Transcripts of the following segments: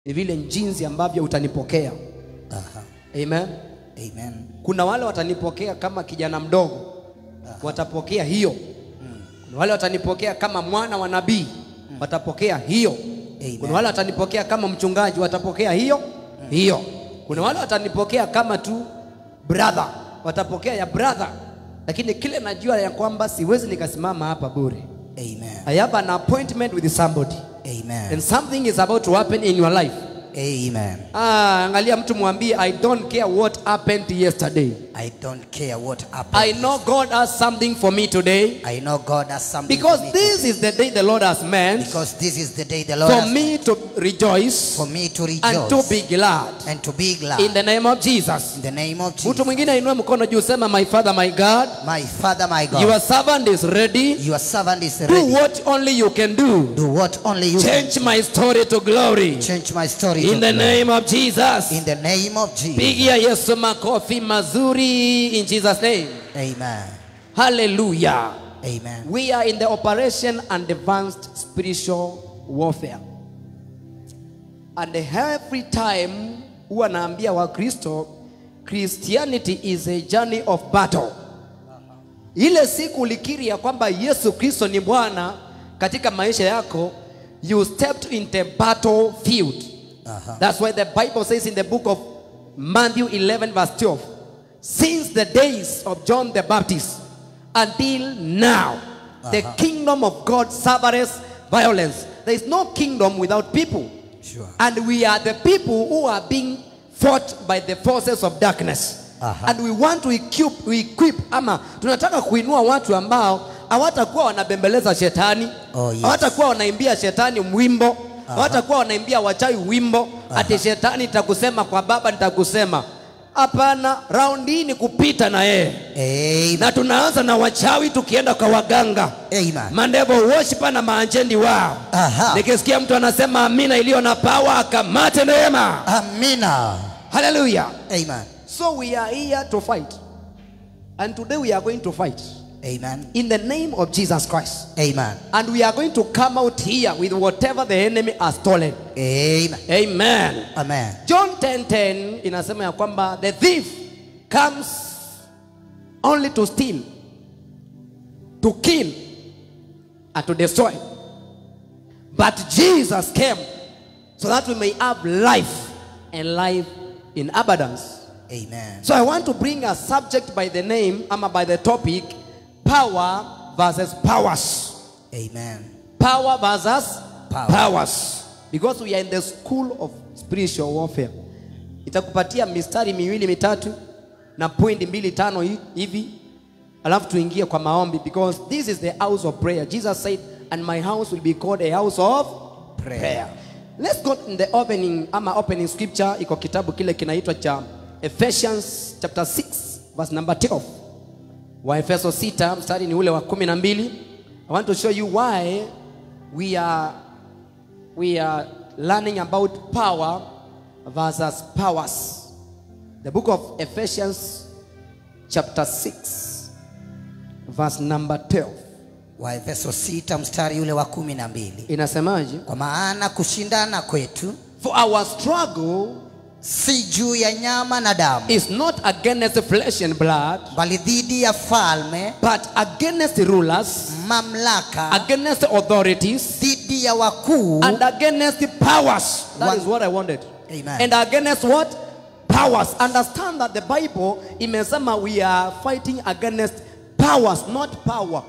ni vile jinsi ambavyo utanipokea. Aha. Amen. Amen. Kuna wale watanipokea kama kijana mdogo, watapokea hiyo. Kuna wale watanipokea kama mwana wa nabii, watapokea hiyo. Amen. Kuna wale watanipokea kama mchungaji, watapokea hiyo hiyo. Kuna wale watanipokea kama tu brother, watapokea ya brother. Lakini kile najua ya kwamba siwezi nikasimama hapa bure. Amen. I have an appointment with somebody Amen. and something is about to happen in your life. Amen. Ah, angalia mtu mwambie I don't care what happened yesterday. I don't care what happens. I know God has something for me today I know God has something because for me this is the day the Lord has meant because this is the day the Lord for has me to rejoice for me to rejoice and to be glad and to be glad in the name of Jesus. in the name of Mtu Jesus. mwingine ainue mkono juu sema my father my God My Father, my God, your servant is ready your servant is do ready. what only you can do Do what only you change my story to glory can. Change my story in to the glory. name of Jesus. in the name of Jesus. Pigia Yesu makofi mazuri in Jesus name. Amen. Hallelujah. Amen. We are in the operation and advanced spiritual warfare. And every time huwa naambia Wakristo Christianity is a journey of battle. Ile siku ulikiri ya kwamba Yesu Kristo ni Bwana katika maisha yako, you stepped in the battlefield. Aha. That's why the Bible says in the book of Matthew 11 verse 12, since the days of John the Baptist until now, the kingdom of God suffers violence. There is no kingdom without people. Sure. And we are the people who are being fought by the forces of darkness. Aha. And we want to equip, we equip ama tunataka kuinua watu ambao hawatakuwa wanabembeleza shetani Oh, yes. hawatakuwa wanaimbia shetani wimbo hawatakuwa wanaimbia wachawi wimbo ati shetani nitakusema kwa baba nitakusema hapana raundi hii ni kupita na yeye Amen. na tunaanza na wachawi tukienda kwa waganga Amen. mandevo worshipa na maanjendi wao Aha. nikisikia mtu anasema amina iliyo na pawa akamate neema Amina. haleluya Amen. so we are here to fight and today we are going to fight Amen. in the name of jesus christ Amen. and we are going to come out here with whatever the enemy has stolen Amen. amen Amen. john 10:10 inasema ya kwamba the thief comes only to steal to kill and to destroy but jesus came so that we may have life and life in abundance Amen. so i want to bring a subject by the name ama by the topic power versus powers Amen. power versus Power. powers because we are in the school of spiritual warfare itakupatia mistari miwili mitatu na pointi mbili tano hi- hivi alafu tuingie kwa maombi because this is the house of prayer jesus said and my house will be called a house of Prayer. prayer let's go in the opening ama opening scripture iko kitabu kile kinaitwa cha ephesians chapter 6 verse number 12 waefeso 6 mstari ni ule wa kumi na mbili i want to show you why we are we are learning about power versus powers the book of ephesians chapter 6 verse number 12 Waefeso sita mstari ule wa kumi na mbili. inasemaje Kwa maana kushindana kwetu for our struggle si juu ya nyama na damu, is not against flesh and blood bali dhidi ya falme, but against rulers mamlaka, against authorities dhidi ya wakuu and against the powers. That One- is what I wanted. Amen. And against what? Powers. Understand that the Bible imesema we are fighting against powers, not power.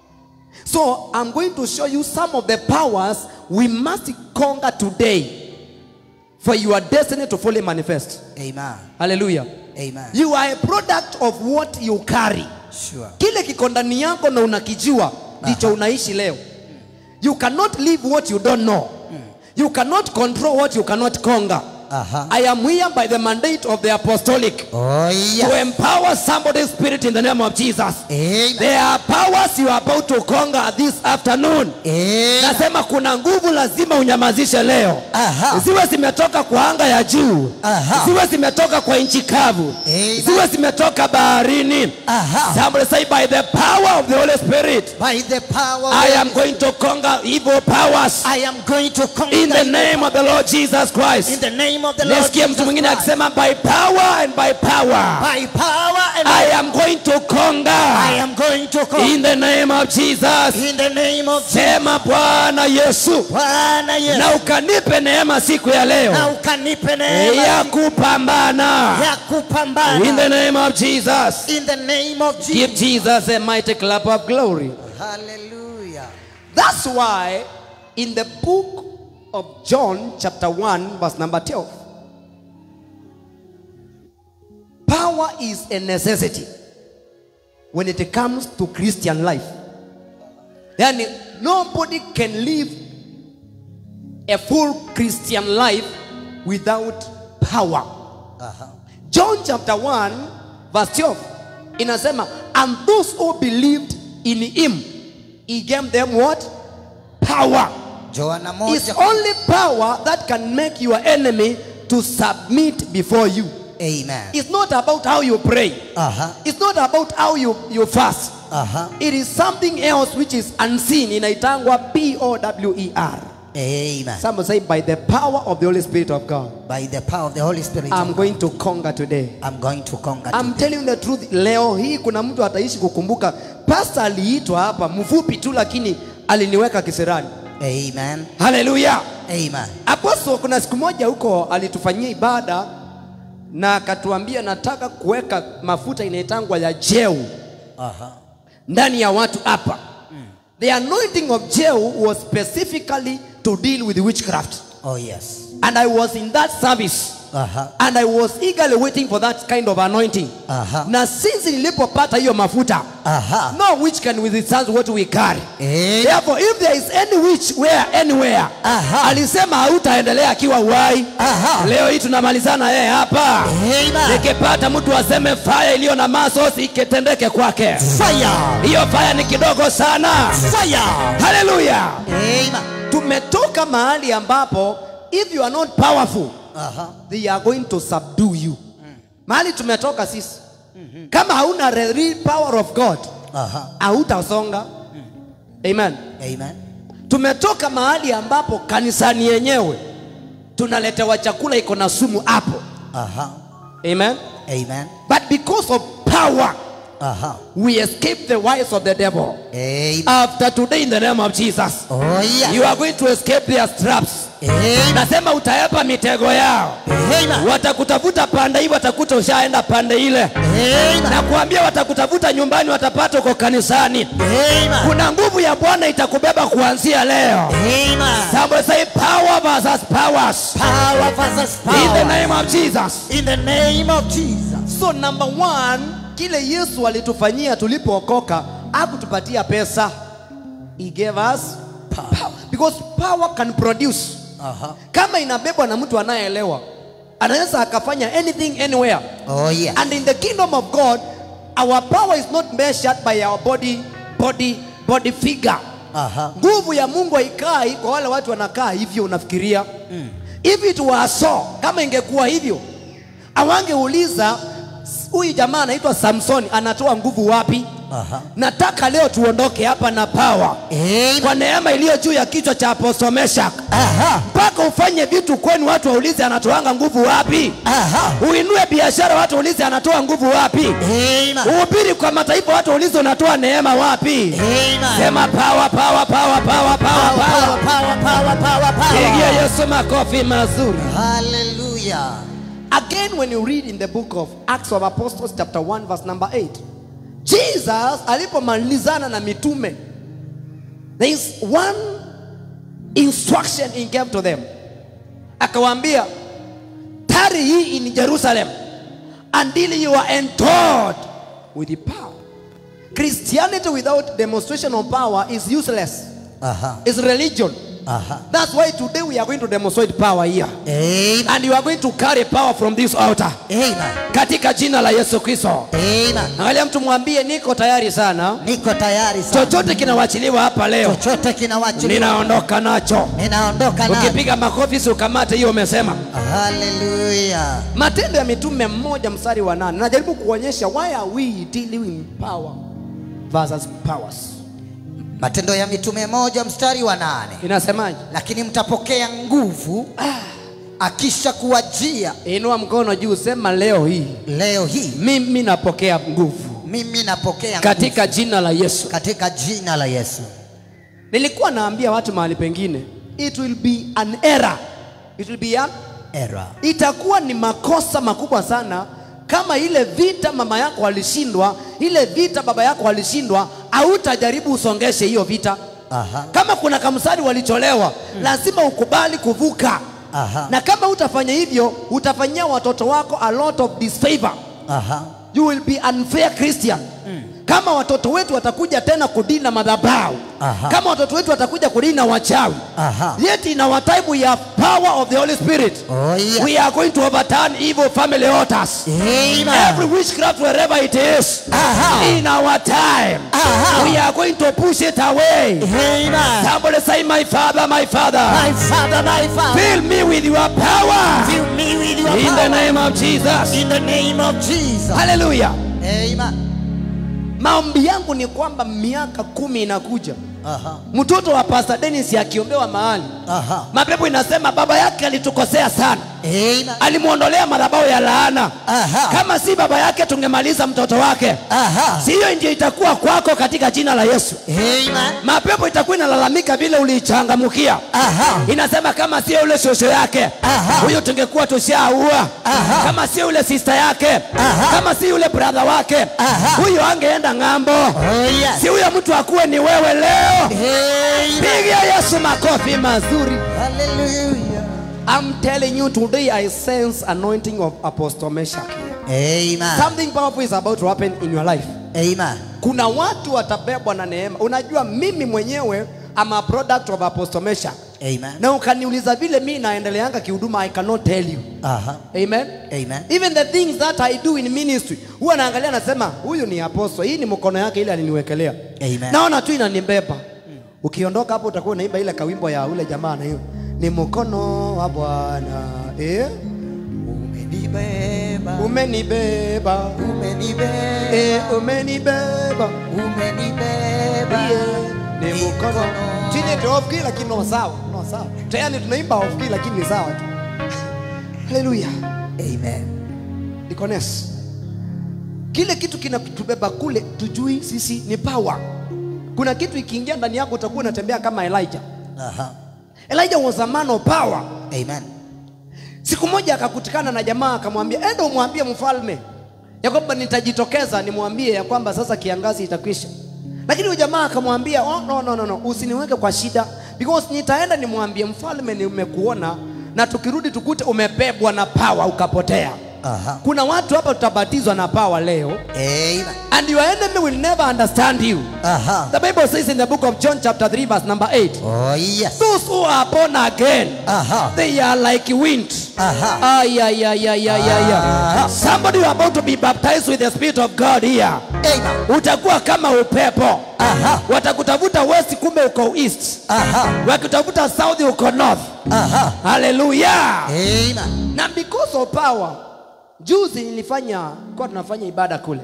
So I'm going to show you some of the powers we must conquer today for your destiny to fully manifest. Amen. Hallelujah. Amen. You are a product of what you carry. Sure. Kile kiko ndani yako na unakijua ndicho unaishi leo. You cannot live what you don't know. You cannot control what you cannot conquer. Aha. I am here by the mandate of the apostolic Oh to yes. empower somebody's spirit in the name of Jesus. Amen. There are powers you are about to conquer this afternoon. Amen. Nasema kuna nguvu lazima unyamazishe leo. Aha. Ziwe zimetoka kwa anga ya juu, Aha. ziwe zimetoka kwa nchi kavu, Amen. ziwe zimetoka baharini. Aha. Somebody say by the power of the Holy Spirit, By the power of I the- am going to conquer evil powers I am going to conquer in the evil name of the Lord Jesus in Christ. the name of the Lord Nisikie mtu Jesus mwingine Christ. akisema by power and by power By power and I am going to I conquer am going to conquer in the name of Jesus. in the name of Sema Bwana Yesu, Bwana Yesu. na ukanipe neema siku ya Na leo ukanipe neema ya kupambana ya kupambana in the name of Jesus. in the name of Jesus. Give Jesus a mighty clap of glory. Hallelujah. That's why in the book of John, chapter 1, verse number 12, power is a necessity when it comes to Christian life. Yani, nobody can live a full Christian life without power. Aha. John chapter 1 verse 12 inasema and those who believed in him he gave them what power Joana it's moja. only power that can make your enemy to submit before you Amen. it's not about how you pray Aha. it's not about how you, you fast Aha. it is something else which is unseen inaitangwa p-o-w-e-r Amen. some say by the power of the holy spirit of god By the power of the Holy Spirit. i'm going to conquer today I'm going to conquer. I'm today. telling you the truth. Leo hii kuna mtu ataishi kukumbuka pasta aliitwa hapa mfupi tu, lakini aliniweka kiserani. Amen. Haleluya! Amen. Apostle, kuna siku moja huko alitufanyia ibada na akatuambia nataka kuweka mafuta inaitangwa ya jeu Aha. ndani ya watu hapa. The anointing of jeu was specifically to deal with witchcraft Oh yes. and I was in that service. Aha. and I was eagerly waiting for that kind of anointing. Aha. Na since nilipopata hiyo mafuta, Aha. no witch can withstand what we carry. Amen. Therefore, if there is any witch where anywhere, Aha. alisema hautaendelea akiwa uhai. Aha. Leo hii tunamalizana yeye hapa. Amen. Nikipata mtu aseme fire iliyo na masos ikitendeke kwake, Fire. hiyo fire ni kidogo sana. Fire. Haleluya! Amen. Tumetoka mahali ambapo if you are not powerful Aha. they are going to subdue you mahali tumetoka sisi kama hauna the real power of god Aha. hautasonga amen Amen. tumetoka mahali ambapo kanisani yenyewe tunaletewa chakula iko na sumu hapo Aha. amen Amen. but because of power Aha. we escape the wiles of the devil Amen. after today in the name of jesus Oh yes. you are going to escape their traps Amen. nasema utaepa mitego yao Amen. watakutafuta pande hii watakuta ushaenda pande ile Amen. na kuambia watakutafuta nyumbani watapata uko kanisani Amen. kuna nguvu ya bwana itakubeba kuanzia leo Amen. Somebody say power versus powers Power versus in the power. name of jesus In the name of Jesus. so number one kile yesu alitufanyia tulipookoka akutupatia pesa he gave us power. because power can produce Aha. kama inabebwa na mtu anayeelewa anaweza akafanya anything anywhere Oh yes. And in the kingdom of God, our power is not measured by our body, body, body figure. Aha. Nguvu ya Mungu haikai kwa wale watu wanakaa hivyo unafikiria. If it were so, kama ingekuwa hivyo, awangeuliza huyu jamaa anaitwa Samsoni anatoa nguvu wapi? Aha. Nataka leo tuondoke hapa na power Amen. kwa neema iliyo juu ya kichwa cha Apostle Meshak, Aha. mpaka ufanye vitu kwenu, watu waulize anatoanga nguvu wapi? Aha. Uinue biashara, watu waulize anatoa nguvu wapi? Amen. Uhubiri kwa mataifa, watu waulize unatoa neema wapi? Amen. Sema power, power, power, power, power, Power, power. power, power, power, power, Pigia power. Yesu makofi mazuri. Hallelujah. Again, when you read in the book of Acts of Apostles chapter 1 verse number 8, Jesus alipomalizana na mitume, there is one instruction he gave to them. Akawaambia, tarry ye in Jerusalem until you are endowed with the power. Christianity without demonstration of power is useless. Aha. It's religion. Aha. That's why today we are going to demonstrate power here. Amen. And you are going to carry power from this altar. Amen. Katika jina la Yesu Kristo. Amen. Angalia mtu mwambie niko tayari sana. Niko tayari sana. Chochote kinawachiliwa hapa leo. Chochote kinawachiliwa. Ninaondoka nacho. Ninaondoka na. Ukipiga makofi si ukamate hiyo umesema. Hallelujah. Matendo ya Mitume mmoja mstari wa nane. Najaribu kuonyesha why are we dealing with power versus powers. Matendo ya Mitume moja mstari wa nane. Inasemaje? Lakini mtapokea nguvu akisha kuwajia Inua mkono juu, sema leo hii leo hii mimi napokea nguvu mimi napokea katika jina la Yesu. nguvu katika jina la Yesu. Nilikuwa naambia watu mahali pengine, it will be an error, it will be an, Era. itakuwa ni makosa makubwa sana kama ile vita mama yako alishindwa, ile vita baba yako alishindwa, hautajaribu usongeshe hiyo vita. Aha. Kama kuna kamsari walicholewa, lazima ukubali kuvuka. Aha. Na kama utafanya hivyo, utafanyia watoto wako a lot of disfavor. Aha. You will be unfair Christian. Kama watoto wetu watakuja tena kudini na madhabahu, Aha. kama watoto wetu watakuja kudini na wachawi, Aha. yet in our time we have power of the Holy Spirit. Oh yeah. We are going to overturn evil family altars. Amen. Every witchcraft wherever it is Aha. in our time, Aha. we are going to push it away. Amen. Somebody say, My Father, my Father, My Father, my Father. fill me with your power Fill me with your in the power. name of Jesus. In the name of Jesus. Hallelujah. Amen. Maombi yangu ni kwamba miaka kumi inakuja, Aha. mtoto wa Pastor Dennis akiombewa mahali, Aha. mapepo inasema baba yake alitukosea sana, Amen. alimwondolea madhabahu ya laana. Aha. Kama si baba yake tungemaliza mtoto wake. Aha. Si hiyo ndio itakuwa kwako katika jina la Yesu. Amen. Mapepo itakuwa inalalamika vile uliichangamkia. Aha. Inasema kama sio yule shosho yake Aha. huyo tungekuwa tushaua. Aha. Kama sio yule sister yake Aha. kama si yule brother wake Aha. huyo angeenda ng'ambo. Oh yes. Si huyo mtu akuwe ni wewe leo. Amen. Piga Yesu makofi mazuri. Hallelujah. I'm telling you today I sense anointing of Apostle Meshach. Amen. Something powerful is about to happen in your life. Amen. Kuna watu watabebwa na neema. Unajua mimi mwenyewe am a product of Apostle Meshach. Amen. Na ukaniuliza vile mimi naendeleanga kihuduma I cannot tell you. Aha. Amen. Amen. Even the things that I do in ministry. Huwa naangalia nasema huyu ni apostle. Hii ni mkono yake ile aliniwekelea. Amen. Naona tu inanibeba. Ukiondoka hapo utakuwa unaimba ile kawimbo ya ule jamaa na hiyo. Ni mkono wa Bwana. Eh? Umenibeba. Umenibeba. Umenibeba. Eh, umenibeba. Umenibeba. Yeah. Ni mkono. Chini tu off key lakini no sawa. No sawa. Tayari tunaimba off key lakini ni sawa tu. Hallelujah. Amen. Dikones. Kile kitu kinatubeba kule tujui sisi ni power. Kuna kitu ikiingia ndani yako utakuwa unatembea kama Elijah. Aha. Elijah was a man of power. Amen. Siku moja akakutikana na jamaa akamwambia, enda umwambie mfalme ya kwamba nitajitokeza nimwambie ya kwamba sasa kiangazi itakwisha. Lakini huyo jamaa akamwambia, oh, no, no, no, no, usiniweke kwa shida because nitaenda nimwambie mfalme nimekuona na tukirudi tukute umebebwa na power ukapotea. Aha. Kuna watu hapa tutabatizwa na power leo Amen. and your enemy will never understand you. Aha. The Bible says in the book of John chapter 3 verse number 8, Oh yes. those who are born again Aha. They are like wind. Aha. Ay, ay, ay, ay, ay, ay, Aha. ay. Somebody you are about to be baptized with the Spirit of God here. Amen. Utakuwa kama upepo. Aha. Watakutafuta west, kumbe uko east. Aha. Wakitafuta south, uko north. Aha. Hallelujah. Amen. Na because of power, juzi nilifanya kwa tunafanya ibada kule,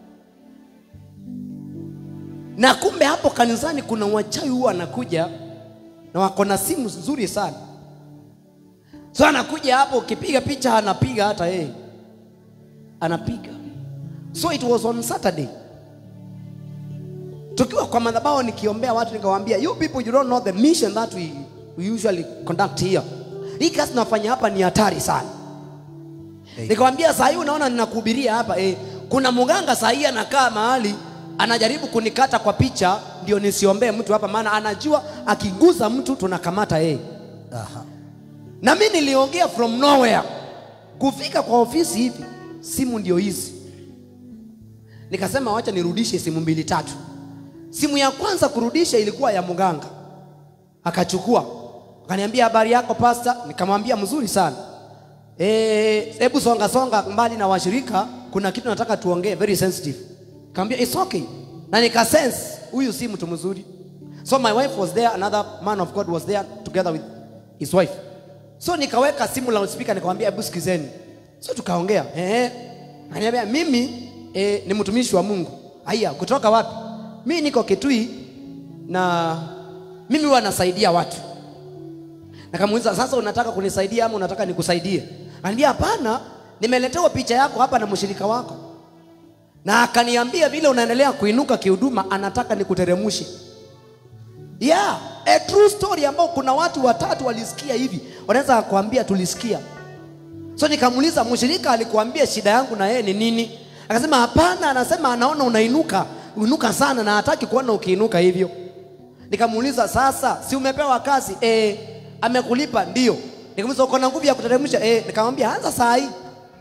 na kumbe hapo kanisani kuna wachawi huwa wanakuja na wako na simu nzuri sana, so anakuja hapo, ukipiga picha anapiga hata yeye anapiga. So it was on Saturday tukiwa kwa madhabahu nikiombea watu nikawaambia, you people you don't know the mission that we, we usually conduct here. Hii kazi tunafanya hapa ni hatari sana. Nikamwambia saa hii unaona ninakuhubiria hapa eh, kuna mganga saa hii anakaa mahali anajaribu kunikata kwa picha ndio nisiombee mtu hapa, maana anajua akiguza mtu tunakamata yeye. Aha. Na mimi niliongea from nowhere kufika kwa ofisi hivi, simu ndio hizi. Nikasema wacha nirudishe simu mbili tatu. Simu ya kwanza kurudisha ilikuwa ya mganga, akachukua akaniambia habari yako pasta nikamwambia mzuri sana Eh, hebu songa songa mbali na washirika kuna kitu nataka tuongee very sensitive kaambia it's okay na nika sense huyu si mtu mzuri so my wife was there another man of god was there together with his wife so nikaweka simu loudspeaker nikamwambia hebu sikizeni so tukaongea eh ananiambia mimi eh, ni mtumishi wa Mungu haya kutoka wapi mimi niko Kitui na mimi huwa nasaidia watu Nikamuuliza, sasa unataka kunisaidia ama unataka nikusaidie? Ananiambia hapana, nimeletewa picha yako hapa na mshirika wako, na akaniambia vile unaendelea kuinuka kihuduma, anataka nikuteremshe. Yeah, a true story ambao kuna watu watatu walisikia hivi, wanaweza kuambia tulisikia. So nikamuuliza, mshirika alikuambia shida yangu na yeye ni nini? Akasema hapana, anasema anaona unainuka uinuka sana na hataki kuona ukiinuka hivyo. Nikamuuliza sasa, si umepewa kazi? Eh, amekulipa ndio. Nikamuuliza uko na nguvu ya kuteremsha? Eh, nikamwambia anza saa hii.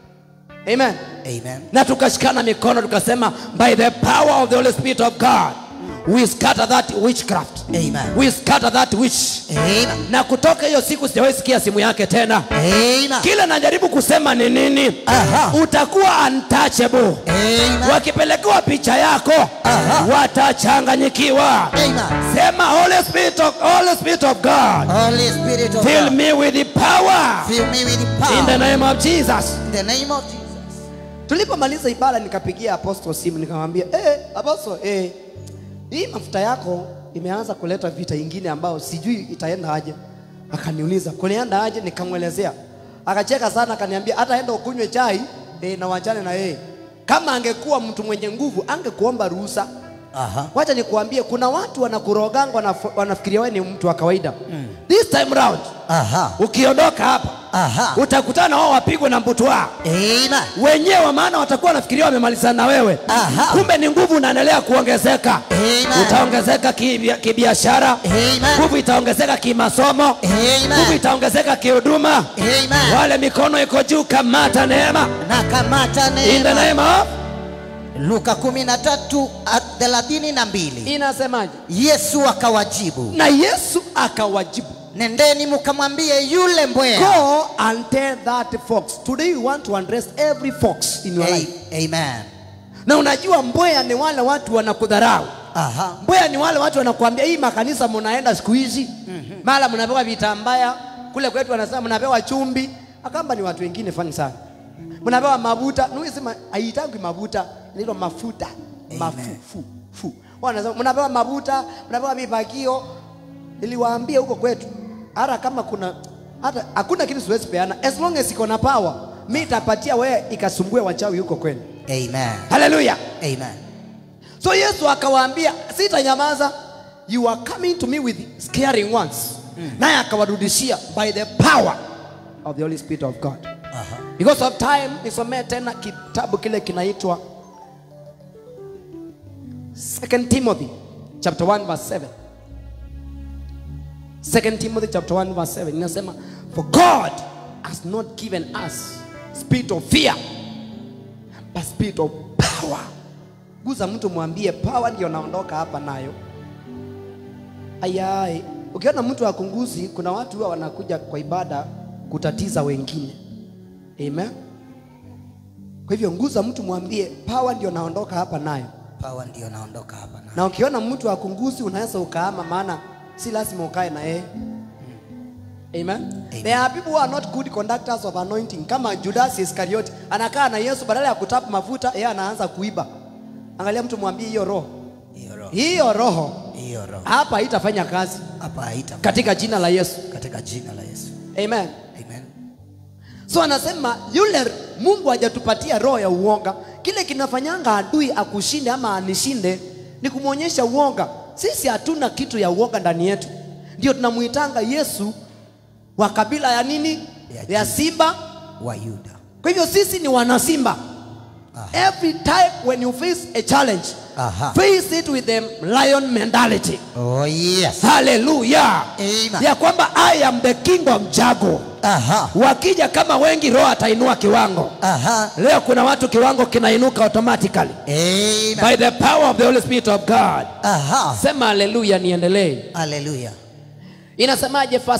Amen. Amen. Na tukashikana mikono tukasema by the power of the Holy Spirit of God we scatter that witchcraft. Amen. We scatter that witch. Amen. Na kutoka hiyo siku sijawahi sikia simu yake tena. Amen. Kile najaribu kusema ni nini? Aha. Utakuwa untouchable. Amen. Wakipelekewa picha yako Aha. watachanganyikiwa. Amen. Sema Holy Spirit of, Holy Spirit of God, Holy Spirit of fill God, me with the power fill me with the in the power. name of Jesus. In the name of Jesus. Tulipomaliza ibada nikapigia apostle simu nikamwambia, eh, apostle, eh, hii mafuta yako imeanza kuleta vita ingine ambayo sijui itaenda aje. Akaniuliza kulienda aje, nikamwelezea. Akacheka sana, akaniambia hata enda ukunywe chai eh, na wachane na yeye. Kama angekuwa mtu mwenye nguvu angekuomba ruhusa. Aha. Wacha nikuambie, kuna watu wanakuroganga, wanaf- wanafikiria wewe ni mtu wa kawaida. This time round Aha. ukiondoka hapa Aha. utakutana na wao wapigwe na mbutwaa Amen. wenyewe, maana watakuwa wanafikiria wamemalizana na wewe, Aha. kumbe ni nguvu unaendelea kuongezeka. Amen. Utaongezeka kibia- kibiashara, Amen. nguvu itaongezeka kimasomo, Amen. nguvu itaongezeka kihuduma. Amen. Wale mikono iko juu, kamata neema Nakamata in the neema. name of. Luka 13 at- thelathini na mbili. Inasemaje? Yesu akawajibu, Na Yesu akawajibu, nendeni mkamwambie yule mbweha. go and tell that fox. Today we want to address every fox in your life. A- Amen. Na unajua mbweha ni wale watu wanakudharau. Aha. Mbweha ni wale watu wanakuambia hii makanisa mnaenda siku hizi mara mnapewa vitambaya, kule kwetu wanasema mnapewa chumbi. Akamba ni watu wengine fani sana, mnapewa mafuta. Nuisema haitaki mafuta, inaitwa mafuta mafufu fu. Wanasema mnapewa mafuta, mnapewa mipakio. Niliwaambia huko kwetu, hata kama kuna hata hakuna kitu siwezi peana, as long as iko na power, mimi nitapatia wewe ikasumbue wachawi huko kwenu. Amen. Haleluya! Amen. So Yesu akawaambia, sitanyamaza, you are coming to me with scaring ones. Naye akawarudishia by the power of the Holy Spirit of God. Aha. Because of time, nisomee tena kitabu kile kinaitwa 2 Timothy chapter 1 verse 7. 2 Timothy chapter 1 verse 7 inasema, for God has not given us spirit of fear but spirit of power. Guza mtu mwambie power ndio naondoka hapa nayo. Ayai, ukiona mtu akunguzi, kuna watu huwa wanakuja kwa ibada kutatiza wengine. Amen. Kwa hivyo nguza mtu mwambie power ndio naondoka hapa nayo. Pawa ndio naondoka hapa na. Na ukiona mtu akunguzi, unaweza ukaama, maana si lazima ukae na yeye. Amen. There are people who are not good conductors of anointing kama Judas Iscariot anakaa na Yesu badala ya kutapa mafuta yeye anaanza kuiba. Angalia mtu mwambie hiyo roho. Hiyo roho. Hiyo roho Hiyo roho. hapa haitafanya kazi Hapa haita katika jina la Yesu. katika jina la Yesu. Amen. Amen. So anasema yule Mungu hajatupatia roho ya uoga. Kile kinafanyanga adui akushinde ama anishinde ni kumwonyesha uoga. Sisi hatuna kitu ya uoga ndani yetu, ndio tunamuitanga Yesu wa kabila ya nini? Ya Ya simba. Wa Yuda. Kwa hivyo sisi ni wanasimba. Aha. Every time when you face a challenge, Aha. face it with the lion mentality. Oh yes. Hallelujah. Amen. Ya kwamba I am the king of Jago. Aha. Wakija kama wengi, roho atainua kiwango. Aha. Leo kuna watu kiwango kinainuka automatically Amen. by the power of the Holy Spirit of God. Aha. Sema haleluya, niendelee. Hallelujah. Inasemaje? First, P-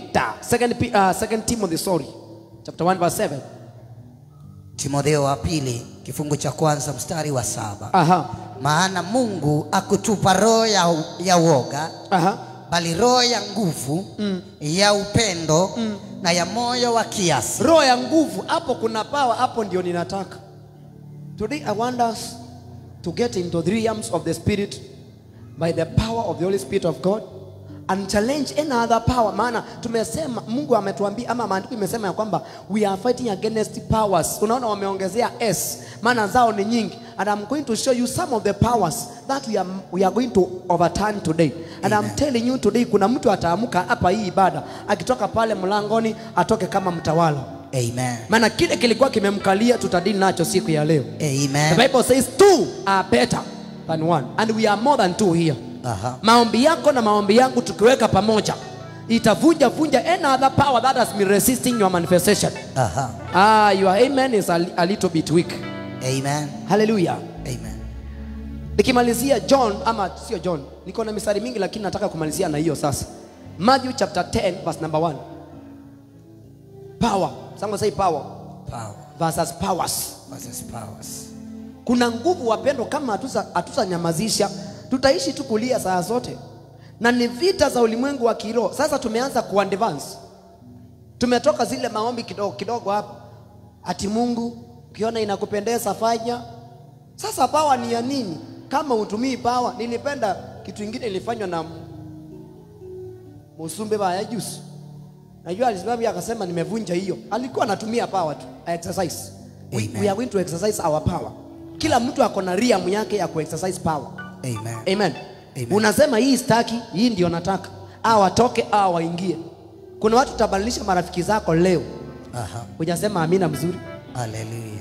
Peter, second, Pe- uh, second Timothy, sorry, chapter 1 verse 7. Timotheo wa pili kifungu cha kwanza mstari wa saba Aha, maana Mungu akutupa roho ya, ya woga aha. bali roho ya nguvu ya upendo na ya moyo wa kiasi. Roho ya nguvu, hapo kuna power, hapo ndio ninataka. Today I want us to get into the realms of the spirit by the power of the Holy Spirit of God and challenge any other power. Maana tumesema Mungu ametuambia ama maandiko imesema ya kwamba we are fighting against powers. Unaona wameongezea s, maana zao ni nyingi. And I'm going to show you some of the powers that we are, we are going to overturn today. And I'm Amen. telling you today kuna mtu ataamka hapa hii ibada akitoka pale mlangoni atoke kama mtawala. Amen. Maana kile kilikuwa kimemkalia tutadili nacho siku ya leo. The Amen. Bible says two are better than one and we are more than two here. Aha. Maombi yako na maombi yangu tukiweka pamoja itavunja vunja any other power that has been resisting your manifestation. Aha. Ah, your amen is a, a little bit weak. Amen. Hallelujah. Amen. Nikimalizia John ama sio John, niko na misari mingi lakini nataka kumalizia na hiyo sasa. Matthew chapter 10 verse number 1. Power. Someone say power Power versus powers. versus powers. Kuna nguvu wapendwa, kama hatuza- hatutanyamazisha tutaishi tu kulia saa zote, na ni vita za ulimwengu wa kiroho. Sasa tumeanza kuadvance, tumetoka zile maombi kidogo kidogo hapo, ati Mungu ukiona inakupendeza fanya. Sasa pawa ni ya nini kama utumii pawa? Nilipenda kitu ingine ilifanywa na Musumbe baya juzi, najua alisimama pia akasema nimevunja hiyo. Alikuwa anatumia power tu, a exercise. We, Amen. we are going to exercise our power. Kila mtu ako na realm yake ya kuexercise power. Amen. Amen. Amen. Unasema hii staki, hii ndio nataka. Au watoke au waingie. Kuna watu utabadilisha marafiki zako leo. Aha. Hujasema amina mzuri. Hallelujah.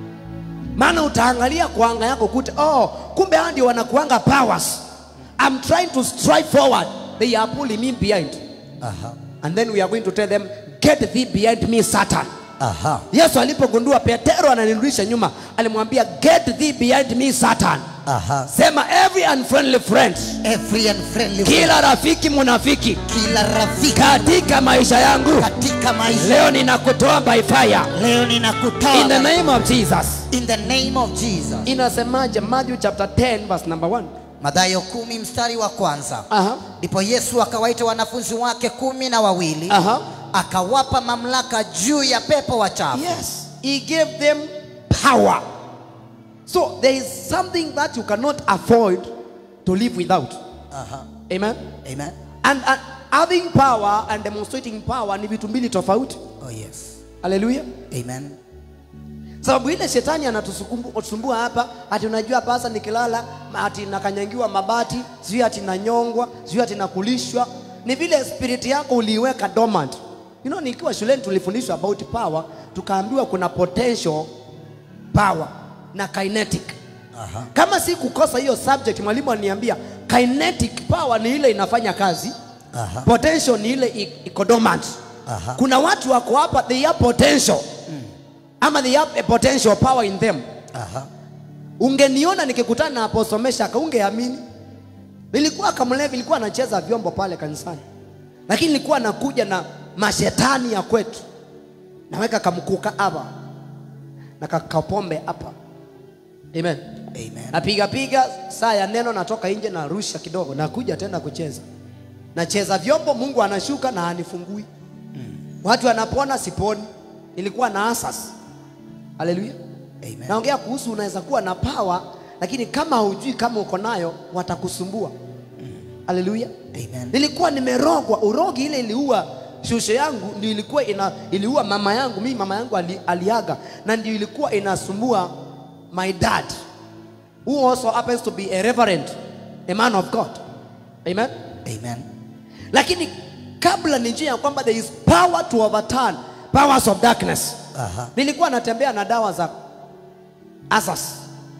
Maana utaangalia kwa anga yako kute, oh, kumbe hao ndio wanakuanga powers. I'm trying to strive forward. They are pulling me behind. Aha. And then we are going to tell them, get thee behind me Satan. Aha. Yesu alipogundua Petero ananirudisha nyuma, alimwambia get thee behind me Satan. Aha. Sema every unfriendly friend, Every unfriendly kila rafiki munafiki kila rafiki katika maisha yangu katika maisha leo ninakutoa by fire leo ninakutoa in the name of Jesus. in the name of Jesus. Inasemaje Matthew chapter 10 verse number 1? Mathayo kumi mstari wa kwanza. Aha. Ndipo Yesu akawaita wanafunzi wake kumi na wawili Aha. akawapa mamlaka juu ya pepo wachafu. Yes, he gave them power. So there is something that you cannot afford to live without. Aha. Amen. Amen. And, and having power and demonstrating power ni vitu mbili tofauti. Oh yes. Hallelujah. Amen. Sababu ile shetani anatusumbua hapa, ati unajua pasa nikilala ati nakanyangiwa mabati, sijui ati nanyongwa, sijui ati nakulishwa. Ni vile spirit yako uliiweka dormant. You know, nikiwa shuleni tulifundishwa about power, tukaambiwa kuna potential power na kinetic. Aha. Kama si kukosa hiyo subject, mwalimu aliniambia kinetic power ni ile inafanya kazi, Aha. potential ni ile i- iko dormant. Aha. Kuna watu wako hapa they have potential ama they have a potential power in them. Aha. Ungeniona nikikutana na Apostle Meshak ungeamini. Nilikuwa kamlevi, nilikuwa nacheza vyombo pale kanisani, lakini nilikuwa nakuja na mashetani ya kwetu, naweka kamkuka hapa na kakapombe hapa. Amen. Amen. Napiga piga saa ya neno, natoka nje na rusha kidogo, nakuja tena kucheza, nacheza vyombo, Mungu anashuka na anifungui. Watu wanapona, siponi. Nilikuwa na asas. Haleluya. Amen. Naongea kuhusu unaweza kuwa na power lakini kama hujui kama uko nayo watakusumbua. Haleluya. Amen. Nilikuwa nimerogwa, urogi ile iliua shushe yangu ndio ilikuwa ina, iliua mama yangu. Mimi mama yangu ali, aliaga na ndio ilikuwa inasumbua my dad who also happens to be a reverend, a man of God. Amen. Amen. Lakini kabla nijue ya kwamba there is power to overturn powers of darkness. Aha. Nilikuwa natembea na dawa za asas,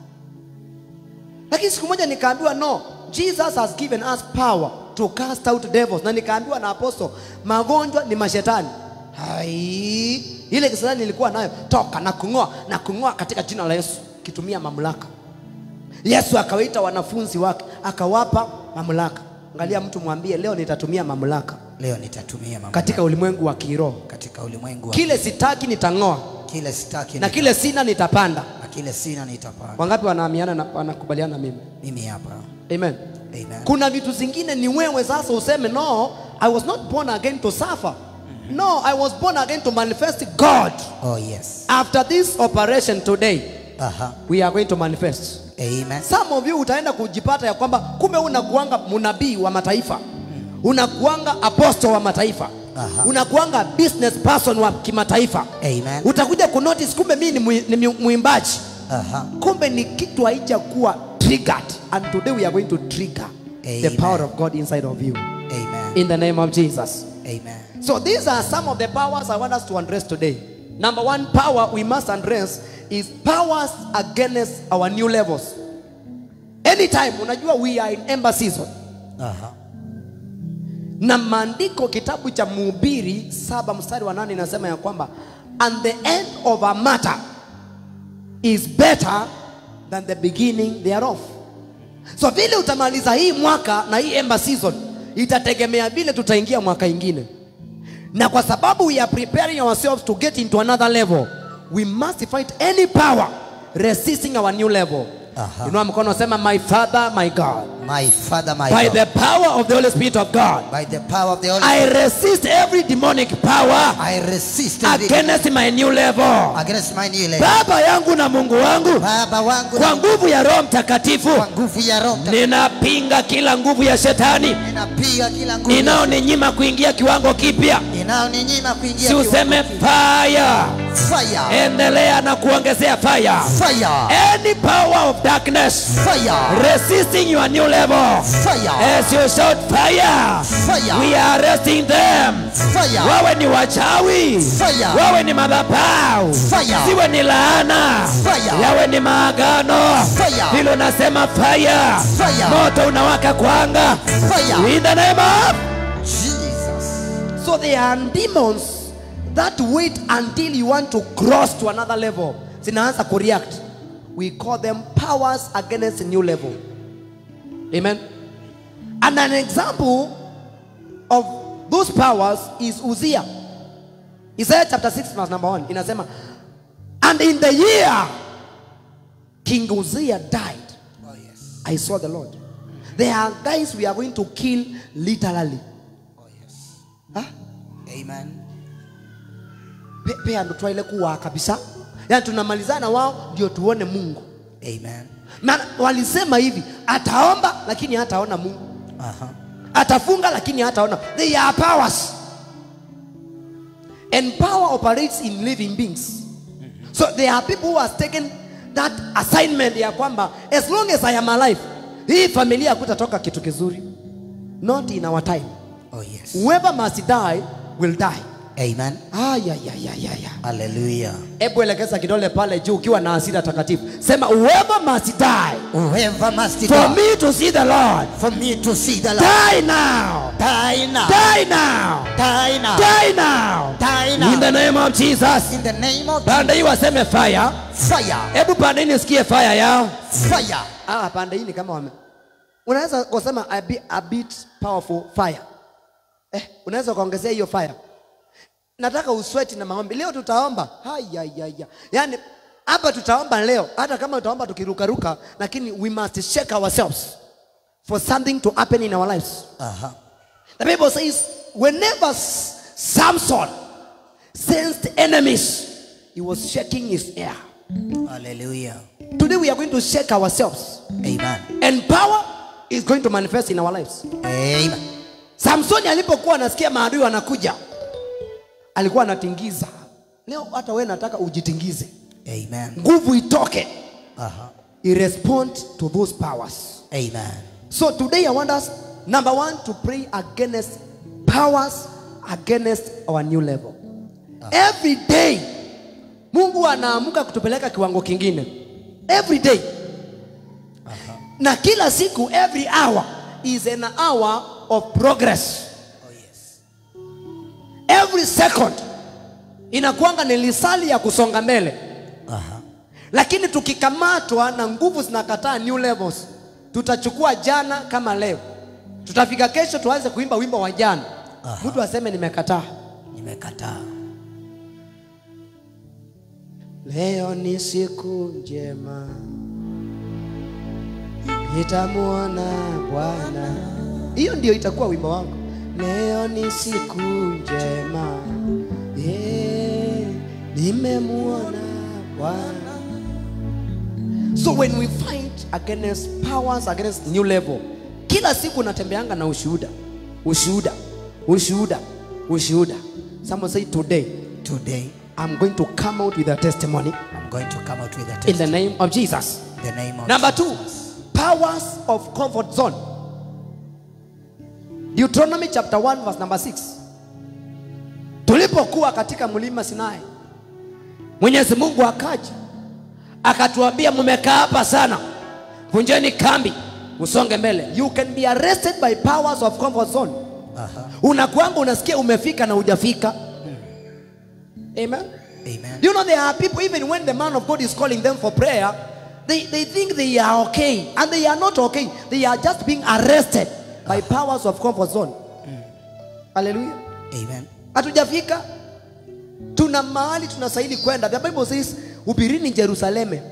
lakini siku moja nikaambiwa no, Jesus has given us power to cast out devils, na nikaambiwa na apostle magonjwa ni mashetani. Hai, ile kisirani nilikuwa nayo toka na kung'oa na kung'oa katika jina la Yesu, kitumia mamlaka. Yesu akawaita wanafunzi wake akawapa mamlaka. Angalia mtu mwambie leo nitatumia mamlaka. leo nitatumia mamlaka katika ulimwengu wa kiroho katika ulimwengu wa kile sitaki nitang'oa kile sitaki na nita- kile sina nitapanda na kile sina nitapanda wangapi wanaamiana na wanakubaliana na mimi mimi hapa amen amen kuna vitu zingine ni wewe sasa useme no i was not born again to suffer no i was born again to manifest god oh yes after this operation today aha we are going to manifest amen some of you utaenda kujipata ya kwamba kumbe unakuanga mnabii wa mataifa unakuanga apostle wa mataifa Aha. unakuanga business person wa kimataifa amen utakuja kunotice kumbe mimi ni mwi- ni mwi- mwimbaji aha kumbe ni kitu haijakuwa triggered and today we are going to trigger the Amen. power of god inside of you amen in the name of jesus amen so these are some of the powers i want us to address today number one power we must address is powers against our new levels anytime unajua we are in ember season aha na maandiko kitabu cha mhubiri saba mstari wa nane inasema ya kwamba and the end of a matter is better than the beginning thereof so vile utamaliza hii mwaka na hii ember season itategemea vile tutaingia mwaka ingine na kwa sababu we are preparing ourselves to get into another level we must fight any power resisting our new level Aha. inua mkono sema my father my god my father my by God, the power of the holy spirit of god by the power of the Holy I Spirit resist every demonic power I resist every- against my new level. against my new level. Baba yangu na Mungu wangu, Baba wangu kwa nguvu ya Roho Mtakatifu, kwa nguvu ya Roho Mtakatifu ninapinga kila nguvu ya shetani ninapiga kila nguvu inayoninyima kuingia kiwango kipya. inayoninyima kuingia Si useme fire, kiwango. fire endelea na kuongezea fire. fire Any power of darkness fire resisting your new level, fire as you shout fire, Fire. we are arresting them. fire wawe ni wachawi Fire. wawe ni madhabahu Fire. siwe ni laana Fire. yawe ni maagano Fire. hilo nasema fire. Fire. moto unawaka kwanga fire in the name of Jesus so there are demons that wait until you want to cross to another level zinaanza kureact we call them powers against a new level amen and an example of those powers is uzia isaiah chapter 6 verse number 1 inasema and in the year king uzia died oh yes i saw the lord there are guys we are going to kill literally oh yes huh? amen Pe- pea ndo twaile kuwa kabisa yaani tunamalizana wao ndio tuone mungu amen maana walisema hivi ataomba lakini hataona mungu aha atafunga lakini hataona they are powers and power operates in living beings so there are people who has taken that assignment ya kwamba as long as i am alive hii familia hakutatoka kitu kizuri not in our time oh yes whoever must die will die amen ayayayayaya hallelujah hebu elekeza kidole pale juu ukiwa na hasira takatifu sema whoever must die whoever must for die me to see the lord for me to see the Lord die now die now die now die now die now die in the now name of jesus in the name of pande hii waseme fire fire hebu pande hii nisikie fire yao fire ah pande hii ni kama wame unaweza kusema a bit, a bit powerful fire eh unaweza kuongezea hiyo fire nataka usweti na maombi leo tutaomba hayayaya yaani hapa tutaomba leo hata kama tutaomba tukirukaruka lakini we must shake ourselves for something to happen in our lives aha the bible says whenever S- samson sensed enemies he was shaking his air hallelujah today we are going to shake ourselves amen and power is going to manifest in our lives amen samsoni alipokuwa anasikia maadui wanakuja alikuwa anatingiza leo hata wewe nataka ujitingize amen nguvu itoke aha i respond to those powers amen so today i want us number one to pray against powers against our new level every day mungu anaamka kutupeleka kiwango kingine every day na kila siku every hour is an hour of progress oh yes every second inakuanga ni lisali ya kusonga mbele aha lakini tukikamatwa na nguvu zinakataa new levels tutachukua jana kama leo tutafika kesho tuanze kuimba wimbo wa jana Aha. mtu aseme nimekataa nimekataa leo ni siku njema nitamwona bwana hiyo ndio itakuwa wimbo wangu leo ni siku njema yeah, nimemwona bwana so when we fight against powers against new level kila siku natembeanga na ushuhuda ushuhuda ushuhuda ushuhuda someone say today today i'm going to come out with a testimony i'm going to come out with a in test the name of jesus in the name of number two Jesus. powers of comfort zone deuteronomy chapter 1 verse number 6 tulipokuwa katika mlima sinai mwenyezi mungu akaja akatuambia mmekaa hapa sana vunjeni kambi usonge mbele you can be arrested by powers of comfort zone Aha. unakwanga unasikia umefika na hujafika amen amen Do you know there are people, even when the man of God is calling them for prayer, they, they think they are okay. And they are not okay. They are just being arrested by powers of comfort zone. Hallelujah. amen Hatujafika. Tuna mahali tunastahili kwenda. The Bible says, hubirini Jerusaleme,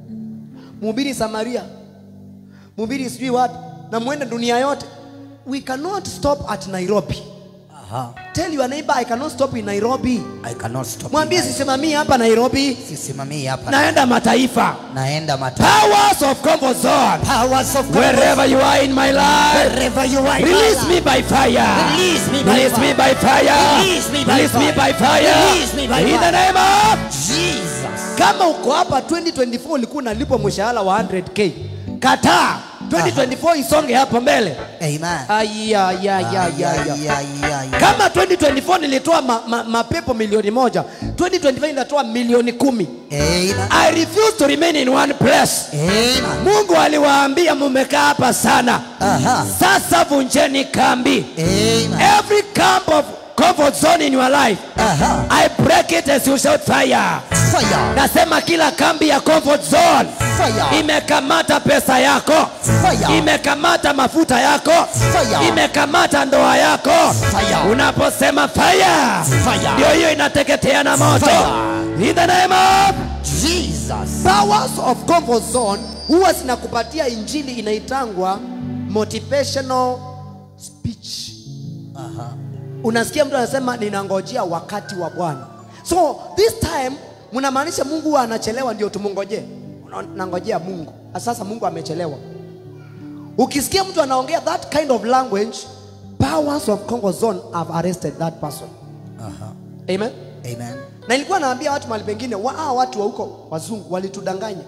mhubiri Samaria, mhubiri sijui wapi, na mwende dunia yote. We cannot stop at Nairobi. Aha. Tell your neighbor, I cannot stop in Nairobi. i cannot stop Mwambie in my- sisimamii hapa Nairobi. sisimamii hapa naenda mataifa naenda mata powers of comfort zone powers of God. wherever you are in my life wherever you are release me by fire Release me by release me fire. by fire Release me by release me fire. by fire Release me by in the fire. name of jesus kama uko hapa 2024 ulikuwa unalipwa mshahara wa 100k kataa 2024 isonge hapo mbele amen Aya, ya, ya, ya, ya. Ay, ay, ay, ay. kama 2024 nilitoa ma, ma, mapepo milioni moja 2025 nitatoa milioni kumi amen i refuse to remain in one place amen mungu aliwaambia mumekaa hapa sana Aha. sasa vunjeni kambi amen every camp of comfort zone in your life Aha. i break it as you shout fire fire nasema kila kambi ya comfort zone fire imekamata pesa yako Fire. imekamata mafuta yako Fire. imekamata ndoa yako Fire. unaposema fire Fire. ndio hiyo inateketea na moto Fire. in the name of jesus powers of comfort zone huwa zinakupatia injili inaitangwa motivational speech Aha. unasikia mtu anasema ninangojea wakati wa bwana so this time mnamaanisha mungu huwa anachelewa ndio tumungojee Una- nangojea mungu Na sasa mungu amechelewa ukisikia mtu anaongea that kind of language powers of comfort zone have arrested that person Aha. amen amen na ilikuwa naambia watu mahali pengine wa, hawa watu wa huko wazungu walitudanganya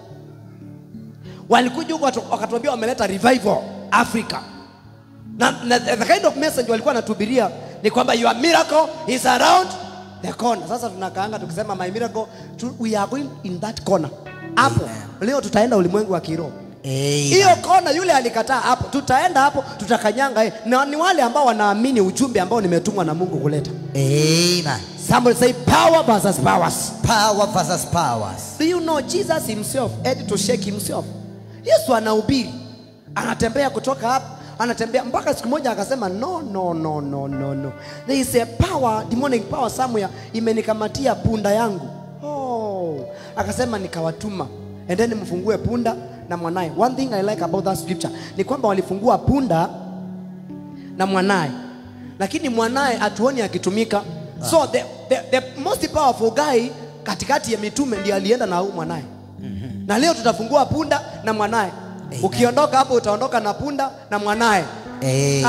walikuja huko watu- wakatuambia wameleta revival africa na, na the kind of message walikuwa wanatuhubiria ni kwamba your miracle is around the corner sasa tunakaanga tukisema my miracle tu, we are going in that corner hapo leo tutaenda ulimwengu wa kiroho amen hiyo kona yule alikataa hapo tutaenda hapo tutakanyanga yeye. na ni wale ambao wanaamini ujumbe ambao nimetumwa na mungu kuleta amen somebody say power versus powers power versus powers Do you know Jesus himself had to shake himself? Yesu anahubiri, anatembea kutoka hapa, anatembea mpaka siku moja akasema no, no, no, no, no, no. There is a power, demonic power somewhere imenikamatia punda yangu. Oh, akasema nikawatuma, endeni mfungue punda na mwanaye. One thing I like about that scripture ni kwamba walifungua punda na mwanaye, lakini mwanaye hatuoni akitumika. So the, the, the most powerful guy katikati ya mitume ndiye alienda na huyu mwanaye. Na leo tutafungua punda na mwanaye. Ukiondoka hapo utaondoka na punda na mwanaye. Amen.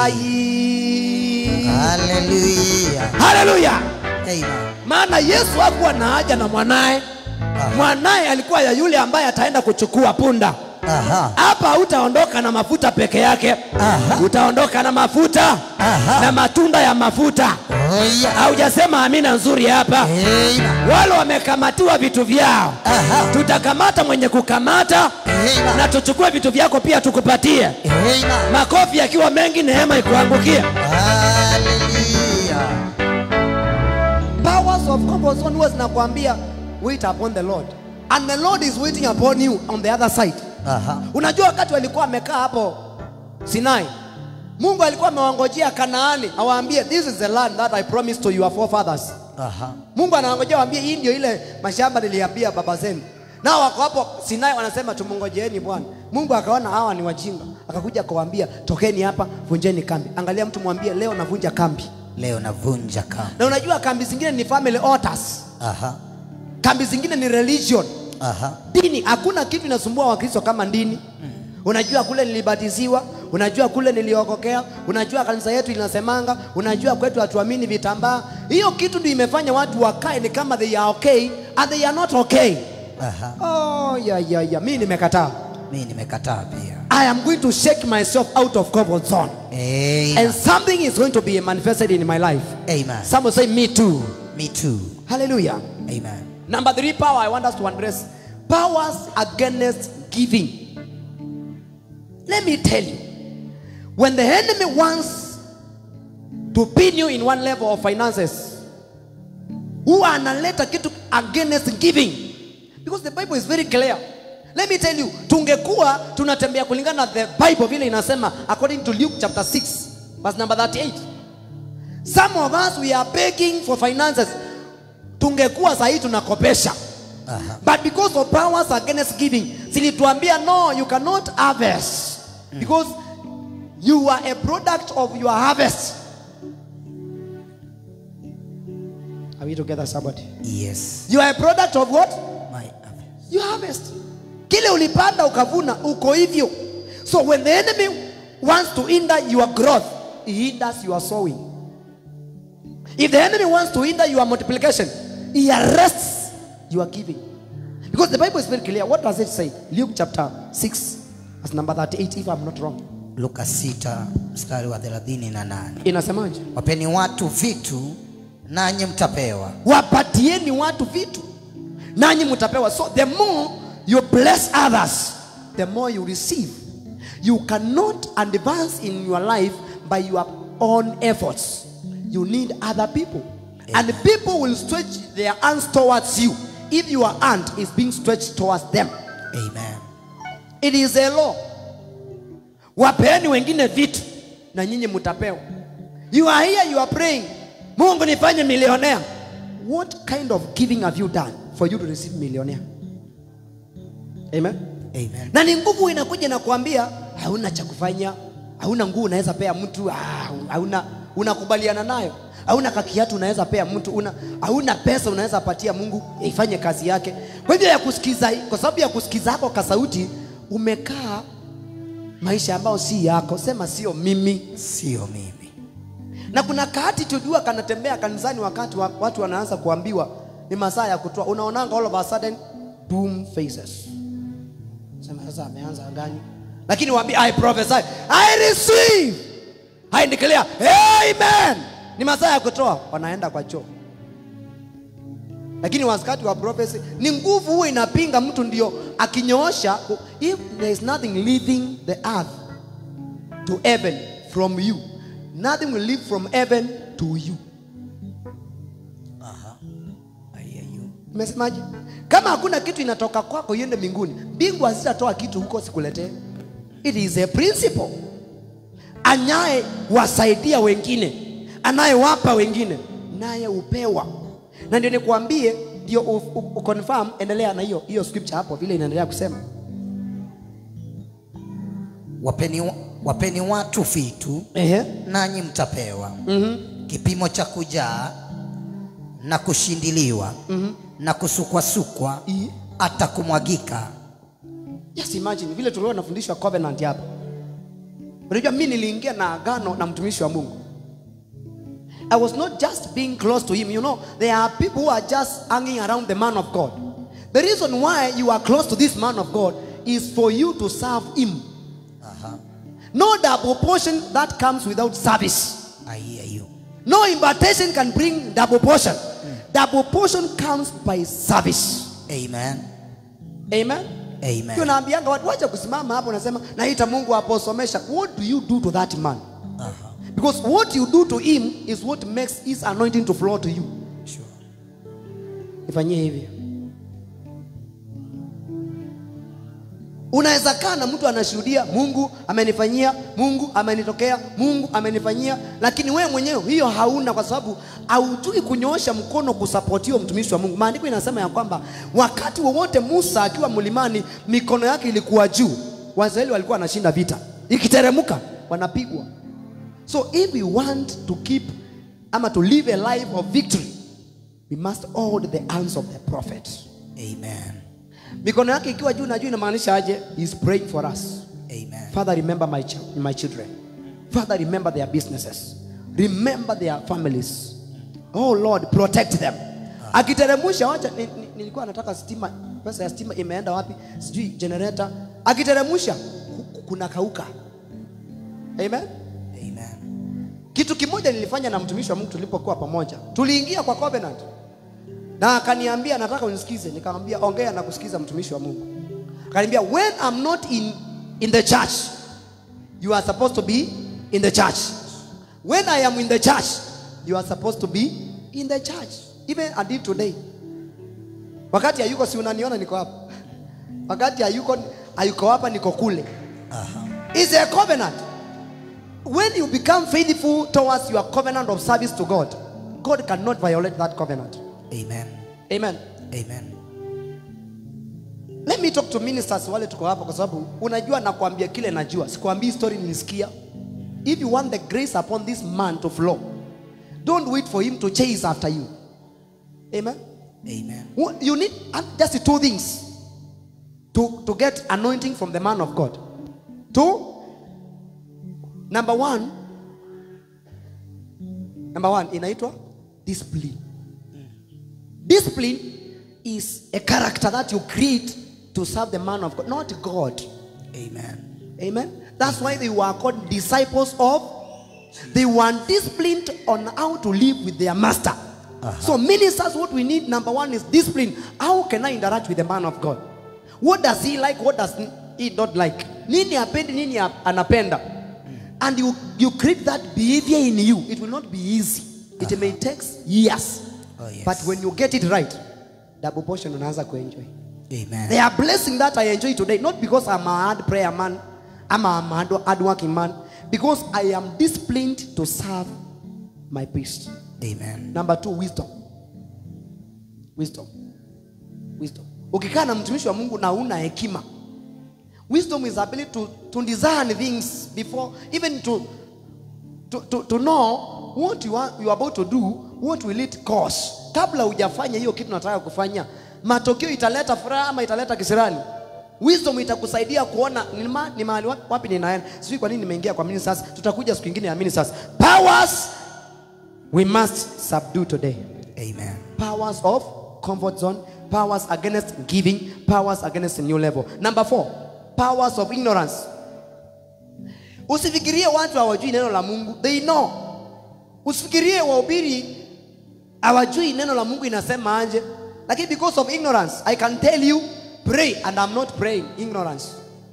Ai. hallelujah Haleluya! amen Maana Yesu hakuwa na haja na mwanaye. Mwanaye alikuwa ya yule ambaye ataenda kuchukua punda. aha Hapa hutaondoka na mafuta peke yake, Aha. utaondoka na mafuta Aha. na matunda ya mafuta. oh yeah Haujasema amina nzuri hapa. amen Wale wamekamatiwa vitu vyao, Aha. tutakamata mwenye kukamata Amen. na tuchukue vitu vyako pia tukupatie. amen Makofi yakiwa mengi, neema ikuangukie. hallelujah Powers of comfort zone huwa zinakwambia wait upon the Lord and the Lord is waiting upon you on the other side. aha Unajua wakati walikuwa wamekaa hapo Sinai, mungu alikuwa amewangojea kanaani awaambie this is the land that i promised to your forefathers Aha. mungu anawangojea waambie hii ndio ile mashamba niliambia baba zenu nao wako hapo sinai wanasema tumungojeeni bwana mungu akaona hawa ni wajinga akakuja akawaambia tokeni hapa vunjeni kambi angalia mtu mwambie leo navunja kambi Leo navunja kamba. na unajua kambi zingine ni family altars Aha. kambi zingine ni religion Aha. dini hakuna kitu inasumbua wakristo kama dini unajua kule nilibatiziwa unajua kule niliokokea unajua kanisa yetu linasemanga unajua kwetu hatuamini vitambaa hiyo kitu ndio imefanya watu wakae ni kama they are okay and they are not okay Aha. oh, ya, ya, ya. mi nimekataa Mimi nimekataa pia. i am going to shake myself out of comfort zone Amen. and something is going to be manifested in my life Amen. some will say me too Me too. hallelujah Amen. Number three power I want us to address powers against giving. Let me tell you, when the enemy wants to pin you in one level of finances, huwa analeta kitu against giving because the Bible is very clear. Let me tell you, tungekuwa tunatembea kulingana na the Bible vile inasema according to Luke chapter 6 verse number 38. Some of us we are begging for finances. Tungekuwa sahii tunakopesha. Aha. But because of powers against giving, zilituambia no, you cannot harvest because you are a product of your harvest. Are we together, somebody? Yes. You are a product of what? My harvest. You harvest. Kile ulipanda ukavuna, uko hivyo. So when the enemy wants to hinder your growth, he hinders your sowing. If the enemy wants to hinder your multiplication, he arrests your giving. Because the Bible is very clear. What does it say? Luke chapter 6, verse number 38, if I'm not wrong. Luka 6 mstari wa 38. Inasemaje? Wapeni watu vitu nanyi mtapewa. Wapatieni watu vitu, nanyi mtapewa. So the more you bless others, the more you receive. You cannot advance in your life by your own efforts. You need other people. And people will stretch their hands towards you if your hand is being stretched towards them. Amen. It is a law. Wapeeni wengine vitu na nyinyi mtapewa. You are here, you are praying. Mungu nifanye millionaire. What kind of giving have you done for you to receive millionaire? Amen. Amen. Na ni nguvu inakuja na kuambia hauna cha kufanya, hauna nguvu unaweza pea mtu, ah, hauna unakubaliana nayo. Hauna kakiatu unaweza pea mtu, una hauna pesa unaweza patia Mungu ifanye kazi yake. Kwa hivyo ya kusikiza, kwa sababu ya kusikiza hako kasauti umekaa maisha ambayo si yako, sema sio mimi. Sio mimi. Na kuna kaati tujua kanatembea kanisani wakati wa, watu wanaanza kuambiwa ni masaa ya kutoa, unaonanga all of a sudden boom faces. Sema sasa ameanza gani? Lakini waambie I prophesy, I receive, I declare, amen. Ni masaa ya kutoa, wanaenda kwa choo. Lakini wakati wa prophecy ni nguvu huwa inapinga mtu, ndio akinyoosha, if there is nothing leaving the earth to heaven from you, nothing will leave from heaven to you. Aha. I hear you. Umesemaje? Kama hakuna kitu inatoka kwako iende mbinguni, mbingu hazitatoa kitu huko sikuletee. It is a principle. Anaye wasaidia wengine, anayewapa wengine, naye upewa. Na ndio nikwambie, ndio u- u- uconfirm, endelea na hiyo hiyo scripture hapo, vile inaendelea kusema Wapeni, wapeni watu vitu ehe, nanyi mtapewa. Kipimo cha kujaa na kushindiliwa na kusukwasukwa I- hata kumwagika. Just imagine vile tulikuwa tunafundishwa covenant hapa. Unajua mimi niliingia na agano na mtumishi wa Mungu. I was not just being close to him. You know, there are people who are just hanging around the man of God. The reason why you are close to this man of God is for you to serve him. Aha. No double portion that comes without service. I hear you. No invitation can bring double portion. Double portion comes by service. Amen. Amen. Amen. Ndio naambianga watu wacha kusimama hapo unasema naita Mungu aposomesha. What do you do to that man? Aha. Because what you do to him is what makes his anointing to flow to you. Sure. Ifanyie hivi. unaweza kaa na mtu anashuhudia mungu amenifanyia mungu amenitokea mungu amenifanyia lakini wewe mwenyewe hiyo hauna kwa sababu haujui kunyoosha mkono kusapotiwa mtumishi wa mungu maandiko inasema ya kwamba wakati wowote musa akiwa mlimani mikono yake ilikuwa juu waisraeli walikuwa wanashinda vita ikiteremka wanapigwa so if we want to keep ama to live a life of victory we must hold the hands of the prophet Amen. mikono yake ikiwa juu na juu inamaanisha aje He is praying for us Amen. father remember my, ch- my children father remember their businesses remember their families oh lord protect them akiteremusha wacha ni- ni- nilikuwa nataka stima pesa ya stima imeenda wapi sijui generator akiteremusha ku- kuna kauka amen Amen. kitu kimoja nilifanya na mtumishi wa mungu tulipokuwa pamoja tuliingia kwa covenant na akaniambia nataka unisikize nikamwambia ongea na kusikiza mtumishi wa mungu akaniambia when I'm not in, in the church you are supposed to be in the church when I am in the church you are supposed to be in the church even until today wakati hayuko si unaniona niko hapa wakati hayuko hayuko hapa niko kule Aha. It's a covenant. When you become faithful towards your covenant of service to God, God cannot violate that covenant. Amen. Amen. Amen. Let me talk to ministers wale tuko hapa kwa sababu unajua nakwambia kile najua. Sikwambii story nilisikia. If you want the grace upon this man to flow, don't wait for him to chase after you. Amen. Amen. What- You need uh, just two things to, to get anointing from the man of God. Two, number one, number one inaitwa discipline. Discipline is a character that you create to serve the man of God, not God. Amen. Amen. That's why they were called disciples of. They were disciplined on how to live with their master. So ministers, what we need number one is discipline. How can I interact with the man of God? What does he like? What does he not like? Nini apendi, nini ap- anapenda? And you you create that behavior in you. It will not be easy. It may take years. Oh, yes. But when you get it right, double portion unaanza kuenjoy. Amen. They are blessing that I enjoy today, not because I'm a hard prayer man, I'm a hard, hard working man, because I am disciplined to serve my priest. Amen. Number two, wisdom. Wisdom. Wisdom. Ukikaa na mtumishi wa Mungu na una hekima. Wisdom is ability to, to discern things before, even to, to, to, to know what you are, you are about to do, what will it cause. Kabla hujafanya hiyo kitu nataka kufanya, matokeo italeta furaha ama italeta kisirani. Wisdom itakusaidia kuona ni, ma, ni mahali wapi, wapi ninaenda. Sijui kwa nini nimeingia kwa ministers. Tutakuja siku nyingine ya ministers. Powers we must subdue today. Amen. Powers of comfort zone, powers against giving, powers against a new level. Number four, powers of ignorance. Usifikirie watu hawajui neno la Mungu, they know. Usifikirie wahubiri hawajui neno la Mungu inasema aje, lakini because of ignorance, I can tell you pray and I'm not praying, ignorance.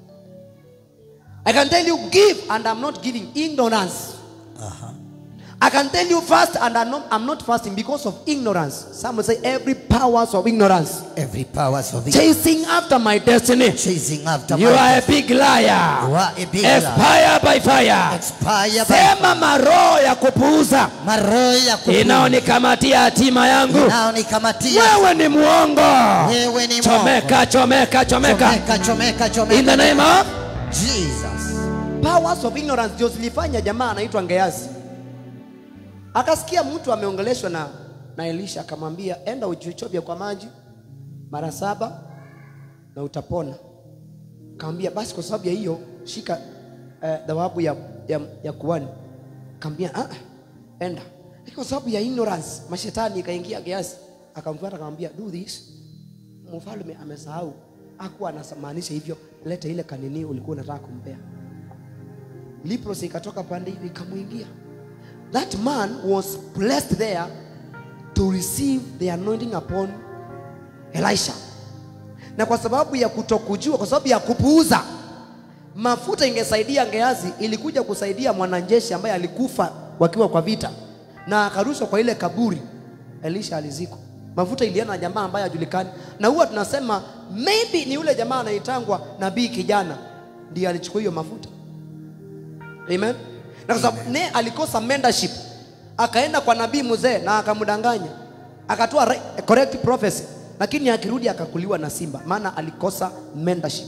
I can tell you give and I'm not giving, ignorance. Uh-huh. I can tell you fast and I'm not, I'm not fasting because of ignorance. Some will say every powers of ignorance. Every powers of it Chasing after my destiny. chasing after You my are a big liar. You are a big liar. Expire by fire. expire by Sema maroho ya kupuuza maroho ya kupuuza. inaonikamatia hatima yangu. Inaonikamatia. Wewe ni muongo. Wewe ni Chomeka, chomeka, chomeka. chomeka chomeka In chomeka the name of Jesus. powers of ignorance ndio zilifanya jamaa anaitwa Gehazi akasikia mtu ameongeleshwa na, na Elisha akamwambia enda ujichobye kwa maji mara saba na utapona. Akamwambia basi kwa sababu ya hiyo shika eh, dhawabu ya, ya, ya kuhani. Akamwambia ah, enda. Lakini kwa sababu ya ignorance mashetani ikaingia Gehazi akamfuata akamwambia do this. Mfalme amesahau hakuwa anamaanisha hivyo, leta ile kanini ulikuwa unataka kumpea. Leprosy ikatoka pande hiyo ikamwingia. That man was blessed there to receive the anointing upon Elisha. Na kwa sababu ya kutokujua, kwa sababu ya kupuuza, mafuta ingesaidia Gehazi, ilikuja kusaidia mwanajeshi ambaye alikufa wakiwa kwa vita na akarushwa kwa ile kaburi. Elisha alizikwa. Mafuta ilienda na jamaa ambaye hajulikani, na huwa tunasema maybe ni yule jamaa anaitangwa nabii kijana ndiye alichukua hiyo mafuta amen na kwa sababu naye alikosa mentorship akaenda kwa nabii mzee na akamdanganya akatoa right- correct prophecy lakini akirudi akakuliwa na simba maana alikosa mentorship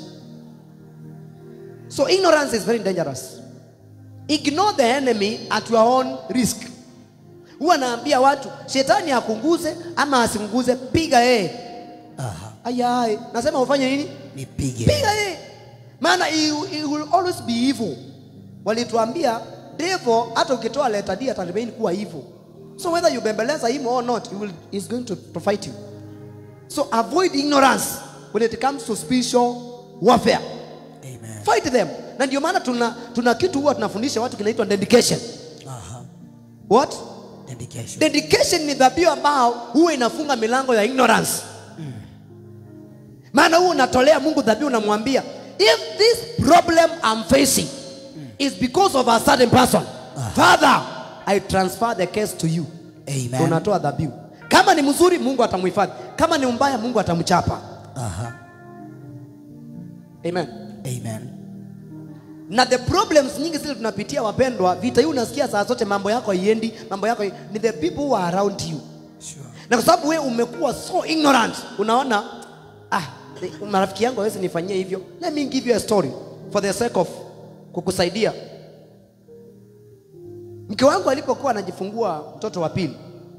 so ignorance is very dangerous ignore the enemy at your own risk huwa naambia watu shetani akunguze ama asinguze piga yeye Aha. ayaye nasema ufanye nini Nipige. piga yeye maana he, he will always be evil walituambia devil hata ukitoa letter D ataremain kuwa evil so whether you bembeleza him or not he will, he's going to, to fight you so avoid ignorance when it comes to spiritual warfare Amen. fight them na ndio maana tuna, tuna kitu huwa tunafundisha watu kinaitwa dedication Aha. what Dedication. dedication ni dhabihu ambao huwa inafunga milango ya ignorance maana huwa unatolea mungu dhabihu unamwambia if this problem I'm facing is because of a certain person father i transfer the case to you Amen. unatoa dhabihu kama ni mzuri mungu atamhifadhi kama ni mbaya mungu atamchapa Aha. amen Amen. na the problems nyingi zile tunapitia wapendwa vita hii unasikia saa zote mambo yako haiendi mambo yako ni the people who are around you Sure. na kwa sababu wewe umekuwa so ignorant unaona ah the- marafiki yangu hawezi nifanyia hivyo let me give you a story for the sake of kukusaidia mke wangu alipokuwa anajifungua mtoto wa pili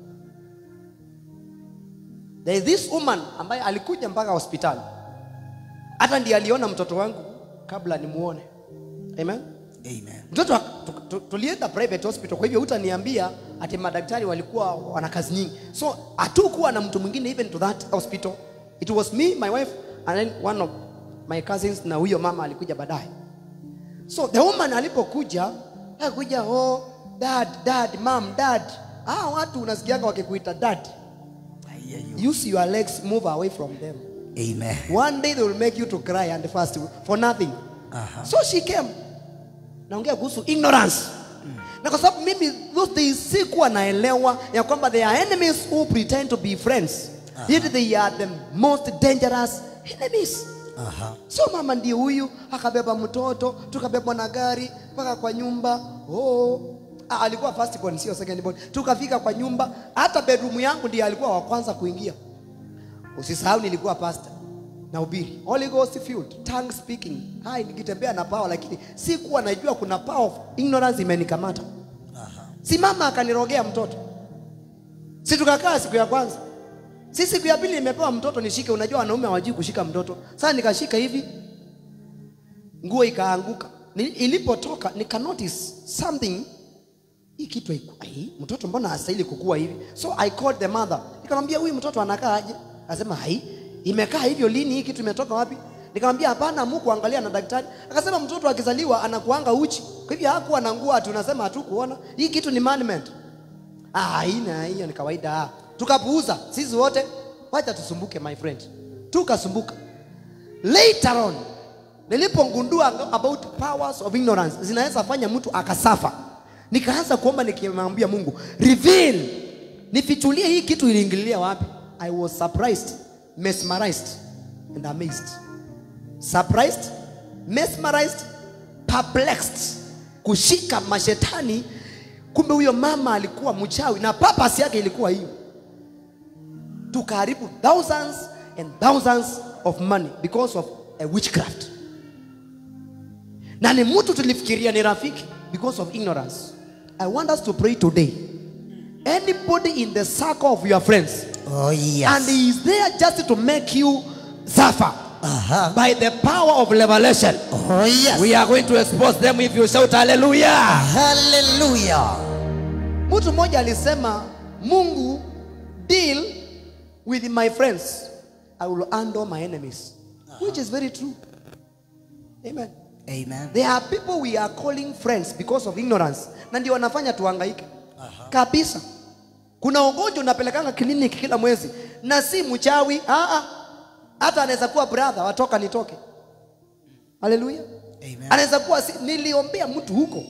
there is this woman ambaye alikuja mpaka hospitali hata ndiye aliona mtoto wangu kabla nimuone amen Amen. mtoto wa- tu- tu- tulienda private hospital kwa hivyo utaniambia ati madaktari walikuwa wana kazi nyingi so hatukuwa na mtu mwingine even to that hospital it was me my wife and then one of my cousins na huyo mama alikuja baadaye so the woman alipokuja akuja oh dad dad mom dad ah watu unasikiaga wakikuita dad I hear you. use your legs move away from them Amen. one day they will make you to cry and fast for nothing Aha. so she came naongea kuhusu ignorance na kwa sababu mimi those days sikuwa naelewa ya kwamba they are enemies who pretend to be friends yet they are the most dangerous enemies Aha. so mama ndiye huyu akabeba mtoto tukabebwa na gari mpaka kwa nyumba oh. Ah, alikuwa first born sio second born tukafika kwa nyumba hata bedroom yangu ndiye alikuwa wa kwanza kuingia usisahau nilikuwa pastor na ubiri Holy Ghost filled tongue speaking hai nikitembea na power lakini sikuwa najua kuna power of ignorance imenikamata Aha. si mama akanirogea mtoto si tukakaa siku ya kwanza si siku ya pili nimepewa mtoto nishike unajua wanaume hawajui kushika mtoto sasa nikashika hivi nguo ikaanguka Ni- ilipotoka nika notice something hii kitu haiku- ai, mtoto mbona hastahili kukua hivi so i called the mother nikamwambia huyu mtoto anakaa aje akasema hai imekaa hivyo lini hii kitu imetoka wapi nikamwambia hapana mu kuangalia na daktari akasema mtoto akizaliwa anakuanga uchi kwa hivyo hakuwa na nguo ati unasema hatukuona hii kitu ni management ah haina hiyo ni kawaida ah. tukapuuza sisi wote wacha tusumbuke my friend tukasumbuka later on nilipogundua about powers of ignorance zinaweza fanya mtu akasafa nikaanza kuomba nikimwambia mungu reveal nifichulie hii kitu iliingililia wapi i was surprised mesmerized and amazed surprised mesmerized perplexed kushika mashetani kumbe huyo mama alikuwa mchawi na papas yake ilikuwa hiyo tukaharibu thousands and thousands of money because of a witchcraft na ni mtu tulifikiria ni rafiki because of ignorance i want us to pray today anybody in the circle of your friends Oh yes. and he is there just to make you suffer Aha. by the power of revelation Oh yes. we are going to expose them if you shout hallelujah Hallelujah. mtu mmoja alisema mungu deal with my friends i will handle my enemies which is very true amen Amen. there are people we are calling friends because of ignorance na ndio wanafanya tuhangaike kabisa kuna ugonjwa unapelekanga kliniki kila mwezi na si mchawi ah, ah. hata anaweza kuwa brother watoka nitoke haleluya Amen. anaweza kuwa si, niliombea mtu huko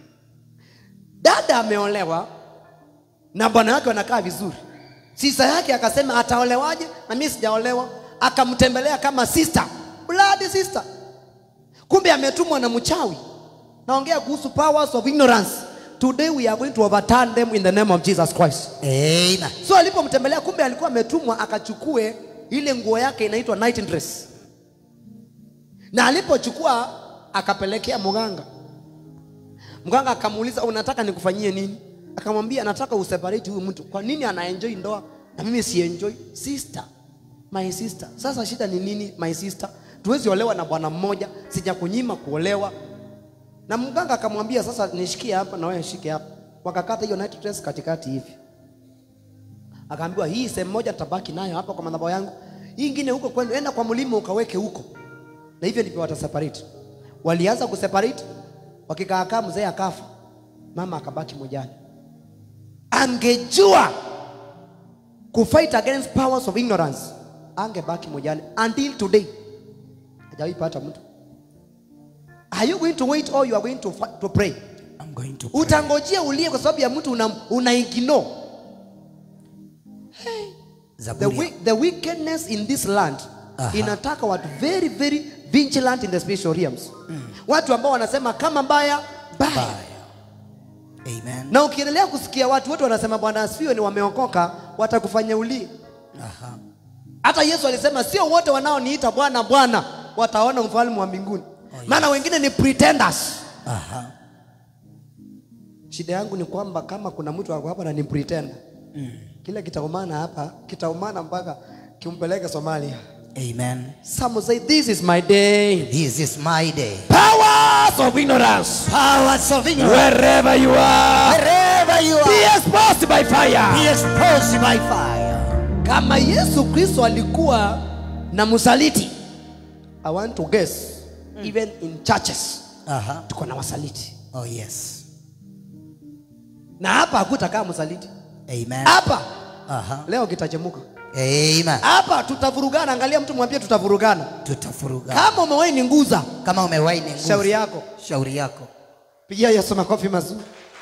dada ameolewa na bwana wake wanakaa vizuri sisa yake akasema ataolewaje na mimi sijaolewa akamtembelea kama sister blood sister kumbe ametumwa na mchawi naongea kuhusu powers of ignorance today we are going to overturn them in the name of jesus christ Amen. so alipomtembelea kumbe alikuwa ametumwa akachukue ile nguo yake inaitwa night dress na alipochukua akapelekea mganga mganga akamuuliza unataka nikufanyie nini akamwambia nataka useparate huyu mtu kwa nini anaenjoy ndoa na mimi sienjoy sister my sister sasa shida ni nini my sister tuwezi olewa na bwana mmoja sijakunyima kuolewa na mganga akamwambia sasa nishikie hapa na wewe shike hapa wakakata hiyo night dress katikati hivi akaambiwa hii sehemu moja tabaki nayo hapa kwa madhabahu yangu hii ingine huko kwenu enda kwa mlima ukaweke huko na hivyo ndivyo wataseparate walianza kuseparate wakikaakaa mzee akafa mama akabaki mojani angejua kufight against powers of ignorance angebaki mojani until today hajawahi pata mtu are you going to wait or you are going to, fi- to pray I'm going to pray. utangojea ulie kwa sababu ya mtu una, una ignore the, Zaburi. wi- the wickedness in this land Aha. inataka watu very very vigilant in the spiritual realms watu ambao wanasema kama mbaya baya Baya. Amen. na ukiendelea kusikia watu wote wanasema bwana asifiwe ni wameokoka watakufanya ulie Aha. hata yesu alisema sio wote wanaoniita bwana bwana wataona ufalme wa mbinguni yes. maana wengine ni pretenders Aha. shida yangu ni kwamba kama kuna mtu ako hapa na ni pretender mm. kile kitaumana hapa kitaumana mpaka kimpeleke somalia Amen. some say this is my day This is my day. powers of ignorance Powers of ignorance. wherever you are Wherever you be are, exposed by be fire exposed by fire. kama yesu kristo alikuwa na msaliti i want to guess even in churches Aha. tuko na wasaliti Oh yes. na hapa hakutakaa msaliti Amen. hapa Aha. leo kitachemuka Amen. hapa tutavurugana angalia mtu mwambie tutavurugana Tutafuruga. kama umewahi ni nguza Kama umewahi ni nguvu. shauri yako Shauri yako. pigia yesu makofi mazuri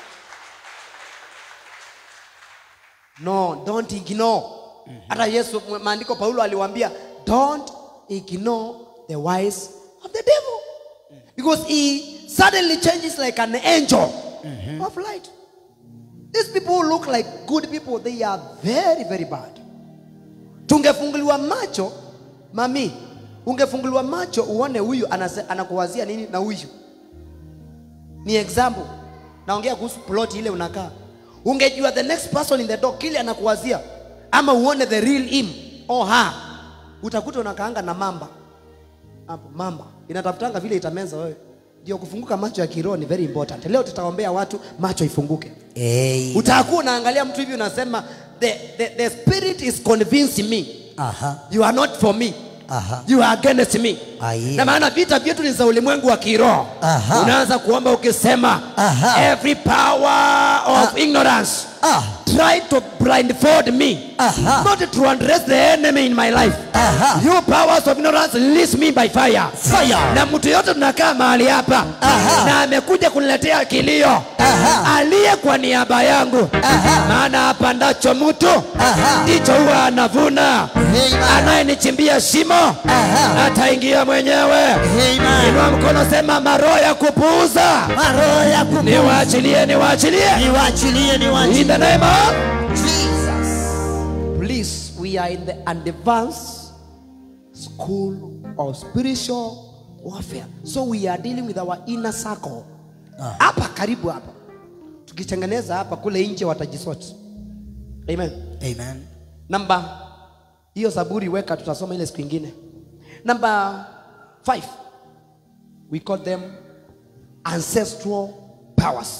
no don't ignore hata yesu maandiko paulo aliwaambia don't ignore the wise of the devil because he suddenly changes like an angel of light these people who look like good people they are very very bad tungefunguliwa macho mami ungefunguliwa macho uone huyu anase- anakuwazia nini na huyu ni example naongea kuhusu plot ile unakaa ungejua the next person in the door kile anakuwazia ama uone the real him or her utakuta unakaanga na mamba hapo mamba inatafutanga vile itameza wewe ndio kufunguka macho ya kiroho ni very important leo tutaombea watu macho ifunguke Amen. utakuwa unaangalia mtu hivi unasema the, the, the spirit is convincing me Aha. you are not for me Aha. you are against me Aye. na maana vita vyetu ni za ulimwengu wa kiroho Aha. unaanza kuomba ukisema Aha. every power of ignorance Ah. try to blindfold me Aha. not to undress the enemy in my life Aha. you powers of ignorance release me by fire Fire. na mtu yote tunakaa mahali hapa Aha. na amekuja kuniletea kilio Aha. aliye kwa niaba yangu Aha. maana apandacho mtu Aha. ndicho huwa anavuna Amen. anayenichimbia shimo Aha. ataingia mwenyewe Amen. inua mkono sema maroho ya kupuuza Maroho ya kupuuza. niwaachilie niwaachilie Niwaachilie, in niwaachilie. the name of Jesus. please we are in the advanced school of spiritual warfare so we are dealing with our inner circle Ah. hapa karibu hapa tukitengeneza hapa kule nje watajisoti amen Amen. namba hiyo zaburi weka tutasoma ile siku ingine namba 5 we call them ancestral powers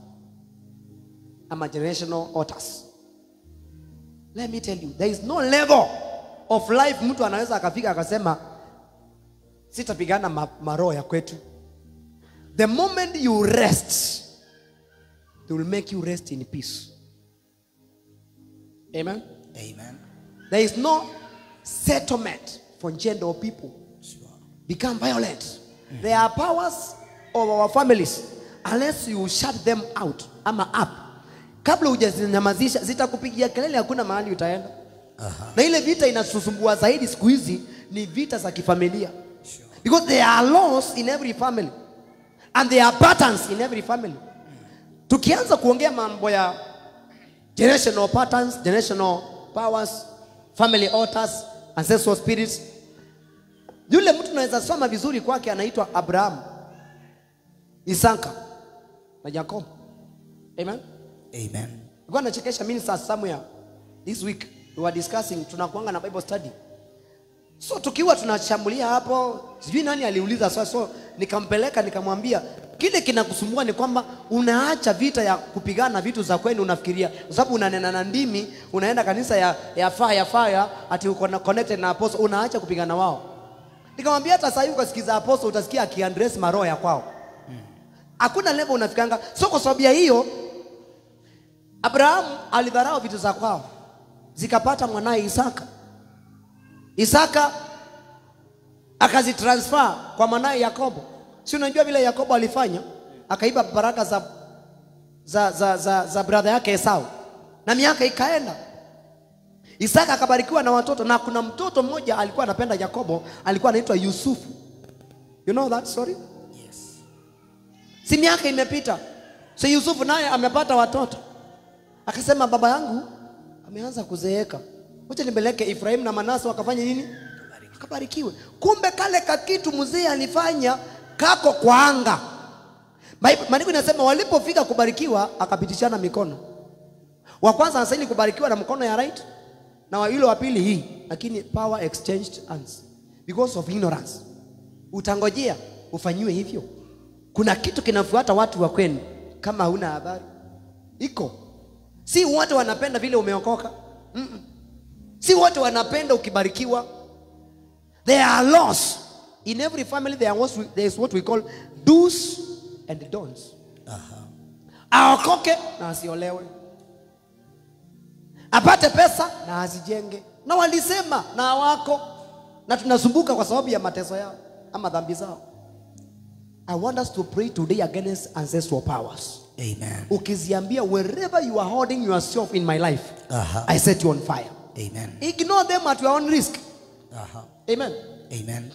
ama generational altars let me tell you there is no level of life mtu anaweza akafika akasema sitapigana ma, maroho ya kwetu the moment you rest they will make you rest in peace amen Amen. There is no settlement for gender or people Sure. become violent. There are powers of our families unless you shut them out ama up. Kabla hujazinyamazisha zitakupigia kelele, hakuna mahali utaenda. na ile vita inasusumbua zaidi siku hizi ni vita za kifamilia because there are laws in every family and there are patterns in every family tukianza kuongea mambo ya generational patterns generational powers family altars ancestral spirits yule mtu naweza soma vizuri kwake anaitwa abraham isaka na jacob amen Amen. Nilikuwa nachekesha minister somewhere this week we were discussing tunakuanga na bible study so tukiwa tunashambulia hapo sijui nani aliuliza swali so nikampeleka nikamwambia kile kinakusumbua ni kwamba unaacha vita ya kupigana vitu za kwenu unafikiria kwa sababu unanena na ndimi unaenda kanisa ya ya fire fire ati uko na connected na apostle unaacha kupigana wao nikamwambia hata sasa hivi ukasikiza apostle utasikia akiandress maroho ya kwao hakuna level unafikanga so kwa sababu ya hiyo Abrahamu alidharau vitu za kwao, zikapata mwanaye Isaka. Isaka akazitransfer kwa mwanaye Yakobo. Si unajua vile Yakobo alifanya? Akaiba baraka za za za, za, za brother yake Esau, na miaka ikaenda. Isaka akabarikiwa na watoto, na kuna mtoto mmoja alikuwa anapenda Yakobo, alikuwa anaitwa Yusufu. You know that story? Yes. si miaka imepita so yusufu naye amepata watoto akasema baba yangu ameanza kuzeeka wacha nimpeleke Efraimu na Manase wakafanya nini akabarikiwe kumbe kale kakitu mzee alifanya kako kwa anga Baibu- maandiko inasema walipofika kubarikiwa akapitishana mikono wa kwanza anastahili kubarikiwa na mkono ya right na wa yule wa pili hii lakini power exchanged hands because of ignorance utangojea ufanyiwe hivyo kuna kitu kinafuata watu wa kwenu kama huna habari iko si wote wanapenda vile umeokoka Mm-mm. si wote wanapenda ukibarikiwa there are laws in every family there, was, there is what we call do's and don'ts Aha. aokoke na asiolewe apate pesa na azijenge na walisema na wako na tunasumbuka kwa sababu ya mateso yao ama dhambi zao i want us to pray today against ancestral powers Amen. ukiziambia wherever you are holding yourself in my life Aha. i set you on fire Amen. ignore them at your own risk Aha. amen Amen.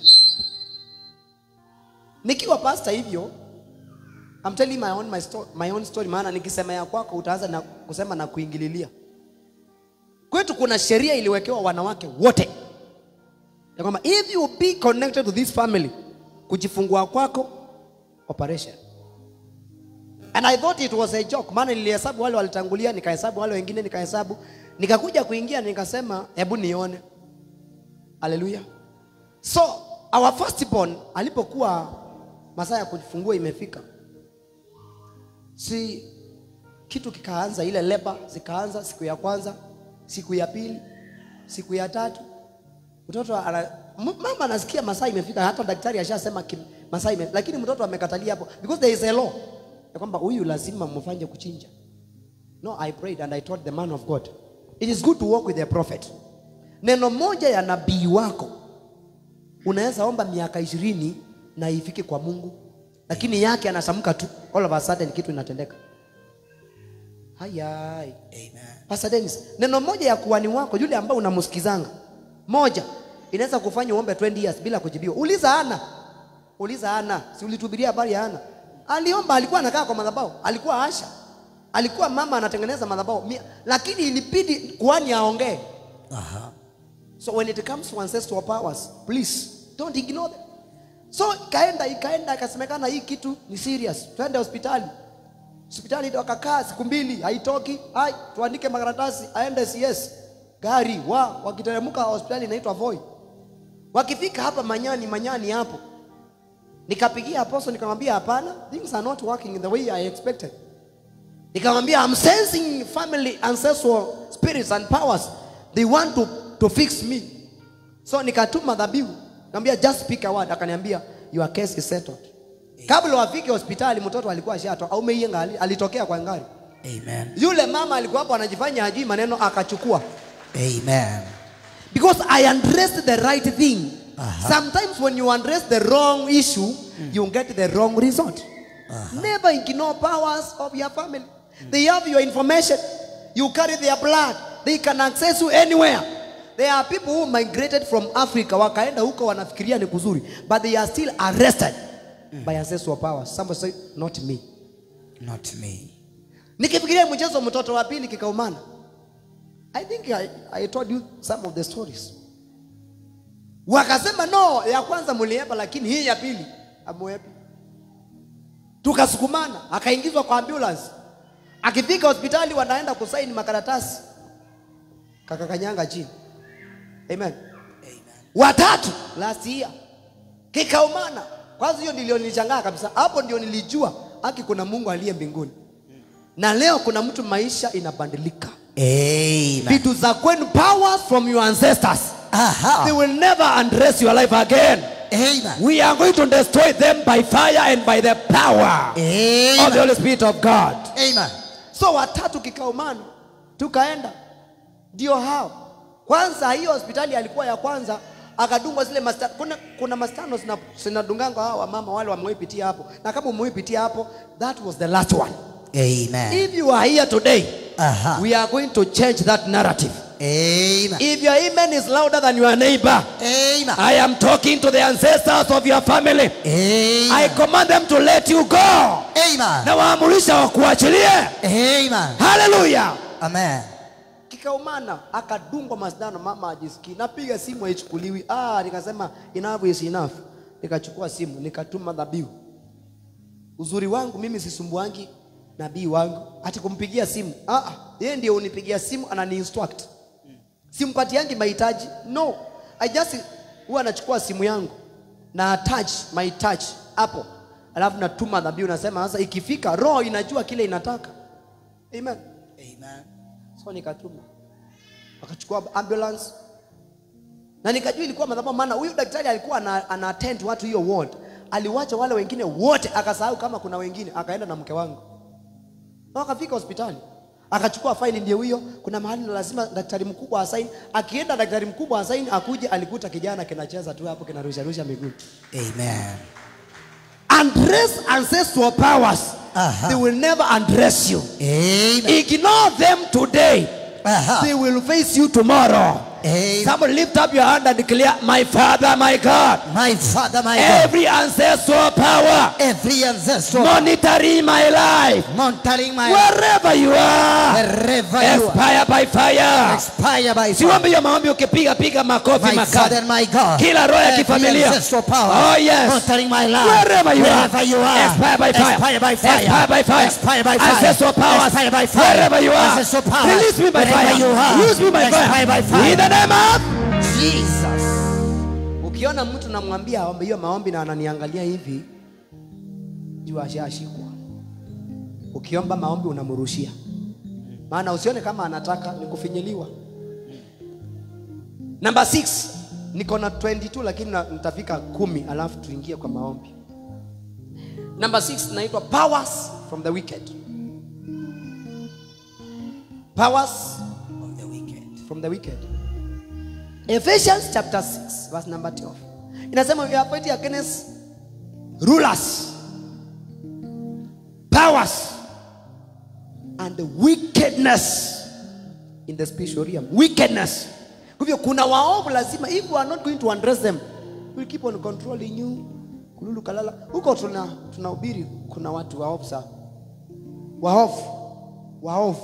nikiwa pasta hivyo I'm telling my own, my, sto my own story maana nikisema ya kwako utaanza na kusema na kuingililia kwetu kuna sheria iliwekewa wanawake wote ya kwamba if you be connected to this family kujifungua kwako operation and i thought it was a joke maana nilihesabu wale walitangulia nikahesabu wale wengine nikahesabu nikakuja kuingia nikasema hebu nione haleluya so our firstborn alipokuwa masaa ya kujifungua imefika si kitu kikaanza ile leba zikaanza siku ya kwanza siku ya pili siku ya tatu mtoto ana, m- mama anasikia masaa imefika hata daktari ashasema kim- masaa ime, lakini mtoto amekatalia hapo because there is a law ya kwamba huyu lazima mfanye kuchinja no i prayed and i told the man of god it is good to walk with a prophet neno moja ya nabii wako unaweza omba miaka ishirini na ifike kwa mungu lakini yake anasamka tu all of a sudden kitu inatendeka hayai Amen. Pastor Dennis, neno moja ya kuhani wako yule ambaye unamsikizanga moja inaweza kufanya uombe 20 years bila kujibiwa. Uliza Ana, uliza Ana, si ulituhubiria habari ya Ana? Aliomba, alikuwa anakaa kwa madhabahu, alikuwa Asha, alikuwa mama anatengeneza madhabahu, Mia- lakini ilibidi kuhani aongee. Aha. So when it comes to ancestral powers, please don't ignore them. So ikaenda ikaenda ikasemekana hii kitu ni serious, twende hospitali. Hospitali ndio wakakaa siku mbili, haitoki. Hai, tuandike makaratasi aende CS. Gari wa wakiteremka hospitali inaitwa Voi. Wakifika hapa Manyani, Manyani hapo. Nikapigia apostle nikamwambia hapana, things are not working in the way I expected. Nikamwambia I'm sensing family ancestral spirits and powers. They want to, to fix me. So nikatuma dhabihu. Nikamwambia just speak a word. Akaniambia your case is settled. Kabla wafike hospitali mtoto alikuwa ashatoka au meiyenga ali- alitokea kwa ngari. Amen. Yule mama alikuwa hapo anajifanya hajui maneno akachukua. Amen. Because I addressed the right thing. Aha. Sometimes when you address the wrong issue, you get the wrong result. Never ignore powers of your family. They have your information. You carry their blood. They can access you anywhere. there are people who migrated from africa wakaenda huko wanafikiria ni kuzuri but they are still arrested by ancestral powers somebody say not me Not me. nikifikiria mchezo mtoto wa pili kikaumana i think I, i told you some of the stories wakasema no ya kwanza muliepa lakini hii ya pili amuepi tukasukumana akaingizwa kwa ambulance akifika hospitali wanaenda kusaini makaratasi kakakanyanga chini amen watatu last year kikaumana kwanza hiyo ndio nilichangaa kabisa hapo ndio nilijua haki kuna mungu aliye mbinguni na leo kuna mtu maisha inabadilika Amen. vitu za kwenu powers from your ancestors they Aha. will never undress your life again Amen. we are going to destroy them by fire and by the power of the Amen. holy spirit of god Amen. so watatu kikaumana tukaenda ndio hao kwanza hiyo hospitali alikuwa ya kwanza akadungwa zile masta, kuna, kuna mastano zina- zinadunganga hao wamama wale wamewaipitia hapo na kama umewaipitia hapo that was the last one Amen. if you are here today Aha. we are going to change that narrative Amen. if your amen is louder than your neighbor Amen. i am talking to the ancestors of your family i Amen. command them to let you go Amen. na waamurisha wakuachilie Amen. haleluya Amen. kikaumana akadungwa masindano mama ajisikii napiga simu haichukuliwi ah, nikasema enough is enough nikachukua simu nikatuma dhabihu uzuri wangu mimi sisumbuangi nabii wangu ati kumpigia simu ah, ah, yeye ndio unipigia simu anani instruct simpatiangi mahitaji no i just huwa anachukua simu yangu na attach my touch hapo alafu natuma dhabihu nasema sasa ikifika roho inajua kile inataka amen Amen. so nikatuma wakachukua ambulance na nikajua ilikuwa madhabahu maana huyu daktari alikuwa ana, ana attend watu hiyo ward aliwacha wale wengine wote akasahau kama kuna wengine akaenda na mke wangu na wakafika hospitali akachukua faili ndio hiyo kuna mahali na lazima daktari mkubwa asaini akienda daktari mkubwa asaini akuje alikuta kijana kinacheza tu hapo kinarusharusha miguu Amen. undress ancestral powers Aha. they will never undress you Amen. ignore them today Aha. they will face you tomorrow. Amen. Someone lift up your hand and declare, My Father, my God, My Father, my God. every ancestral power Every ancestral monitoring my life, monitoring my wherever you are, wherever you are. expire by fire. Expire by fire. Siombe hiyo maombi ukipiga piga makofi My Father makali. and my God. Kila roho ya Every kifamilia. ancestral power. Oh, yes. Monitoring my life. Wherever you are. Wherever you are. Expire by fire. Expire by fire. Expire by fire. Expire by fire. Ancestral powers. Expire by fire. Wherever you are. Ancestral powers. Release me by Wherever fire. you are. Use me by Expire by fire. In the name of Jesus. ukiona mtu namwambia aombe hiyo maombi na ananiangalia hivi jua ashashikwa ukiomba maombi unamrushia maana usione kama anataka ni kufinyiliwa namba 6 niko na 22 lakini na- nitafika kumi alafu tuingie kwa maombi namba 6 naitwa powers from the wicked powers Of the wicked. from the wicked. Ephesians chapter 6 verse number 12. Inasema we are fighting against rulers, powers and the wickedness in the spiritual realm. Wickedness. Kwa hivyo kuna waovu lazima if we are not going to address them, we'll keep on controlling you. Kululu kalala. Huko tuna tunahubiri kuna watu waovu sana. Waovu. Waovu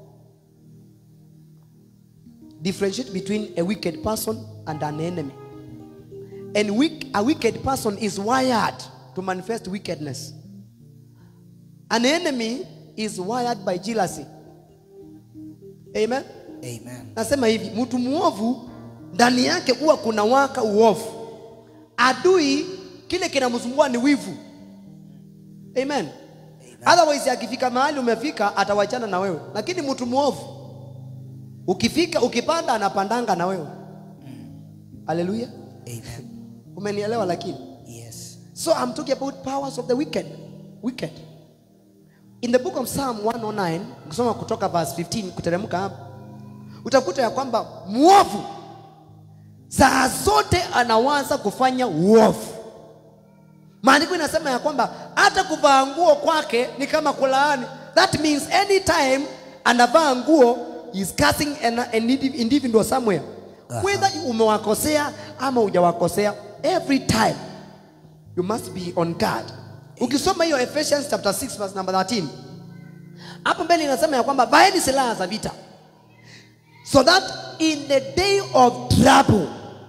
differentiate between a wicked person and an enemy. And weak, a wicked person is wired to manifest wickedness. An enemy is wired by jealousy. Amen. Amen. Nasema hivi, mtu muovu ndani yake huwa kuna waka uovu. Adui kile kinamsumbua ni wivu. Amen. Otherwise akifika mahali umefika atawachana na wewe, lakini mtu muovu ukifika ukipanda anapandanga na wewe. Haleluya. Amen. Umenielewa lakini? Yes. So I'm talking about powers of the wicked. Wicked. In the book of Psalm 109, ukisoma kutoka verse 15 kuteremka hapo, utakuta ya kwamba mwovu saa zote anawaza kufanya uovu. Maandiko inasema ya kwamba hata kuvaa nguo kwake ni kama kulaani. That means anytime anavaa nguo is cursing an, an indiv- individual somewhere. Aha. whether umewakosea ama hujawakosea every time you must be on guard ukisoma hiyo Ephesians chapter 6 verse number 13 hapo mbele inasema ya kwamba vaeni silaha za vita so that in the day of trouble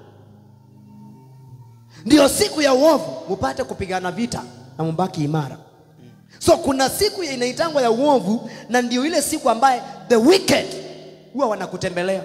ndio siku ya uovu mupate kupigana vita na mubaki imara so kuna siku ya- inaitangwa ya uovu na ndio ile siku ambaye the wicked huwa wanakutembelea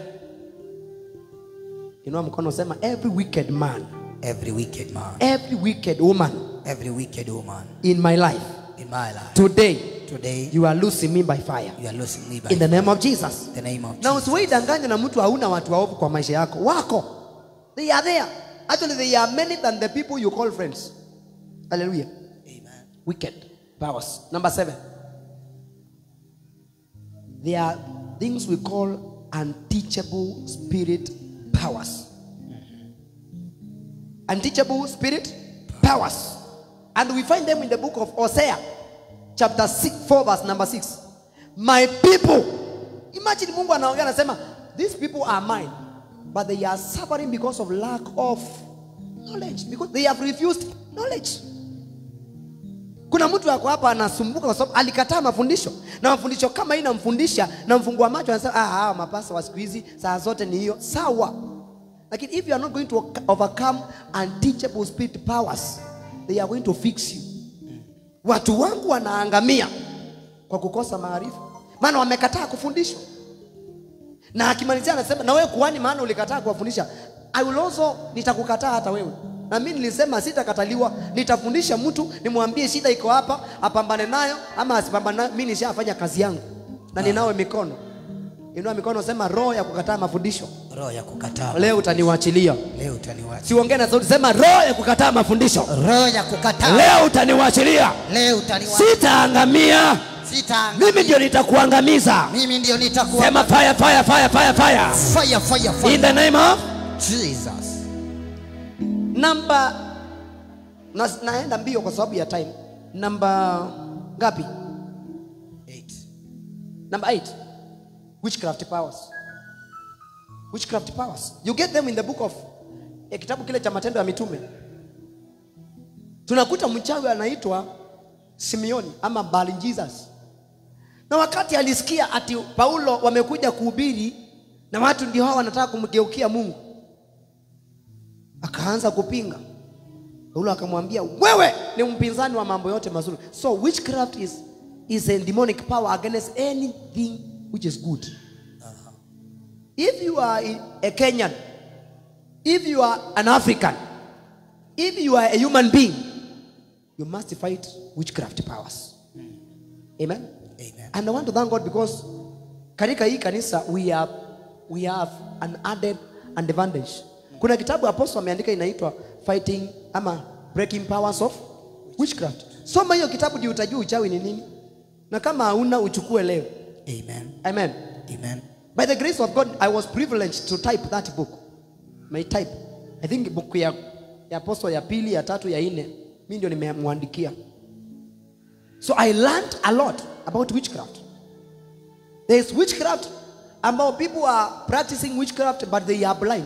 inua mkono sema every wicked man Every wicked man, every wicked woman every wicked woman in my life in my life. today Today, you are losing me by fire you are losing me by in the name of jesus the name of na Jesus. usiwaidanganya na mtu hauna watu waovu kwa maisha yako wako they are there actually they are many than the people you call friends hallelujah Amen. wicked powers number seven there are things we call unteachable spirit powers unteachable spirit powers and we find them in the book of hosea chapter 6 4 verse number 6 my people imagine mungu anaongea anasema these people are mine but they are suffering because of lack of knowledge because they have refused knowledge kuna mtu ako hapa anasumbuka kwa sababu alikataa mafundisho na mafundisho kama hii inamfundisha na mfungua macho anasema ah, hawa mapasa wa siku hizi saa zote ni hiyo sawa lakini if you are not going to overcome unteachable spirit powers they are going to fix you watu wangu wanaangamia kwa kukosa maarifa maana wamekataa kufundishwa na akimalizia anasema na wewe kuhani maana ulikataa kuwafundisha i will also nitakukataa hata wewe na mimi nilisema sitakataliwa nitafundisha mtu nimwambie shida iko hapa apambane nayo ama asipambane nayo mimi nishafanya kazi yangu na ninawe mikono inua mikono sema roho ya kukataa mafundisho Roho ya kukataa. leo utaniwachilia Leo utaniwacha. siongee na sauti sema roho ya kukataa mafundisho Roho ya kukataa. leo utaniwachilia Leo utaniwacha. sitaangamia Sitaangamia. mimi ndio nitakuangamiza Mimi ndio nitakuwa sema fire fire fire fire fire fire fire fire. in the name of Jesus. namba na, naenda mbio kwa sababu ya time namba ngapi Eight. number 8 witchcraft powers witchcraft powers you get them in the book of eh, kitabu kile cha matendo ya mitume tunakuta mchawi anaitwa simeoni ama Bali Jesus na wakati alisikia ati paulo wamekuja kuhubiri na watu ndio hao wanataka kumgeukia mungu akaanza kupinga paulo akamwambia wewe ni mpinzani wa mambo yote mazuri so witchcraft is, is a demonic power against anything which is good if you are a kenyan if you are an african if you are a human being you must fight witchcraft powers amen Amen. and i want to thank god because katika hii kanisa we have, we have an added advantage kuna kitabu apostle ameandika inaitwa fighting ama breaking powers of witchcraft soma hiyo kitabu ndio utajua uchawi ni nini na kama hauna uchukue leo Amen. amen Amen. by the grace of god i was privileged to type that book my type i think book ya, ya apostle ya pili ya tatu ya nne mi ndio nimemwandikia so i learned a lot about witchcraft there is witchcraft ambao people are practicing witchcraft but they are blind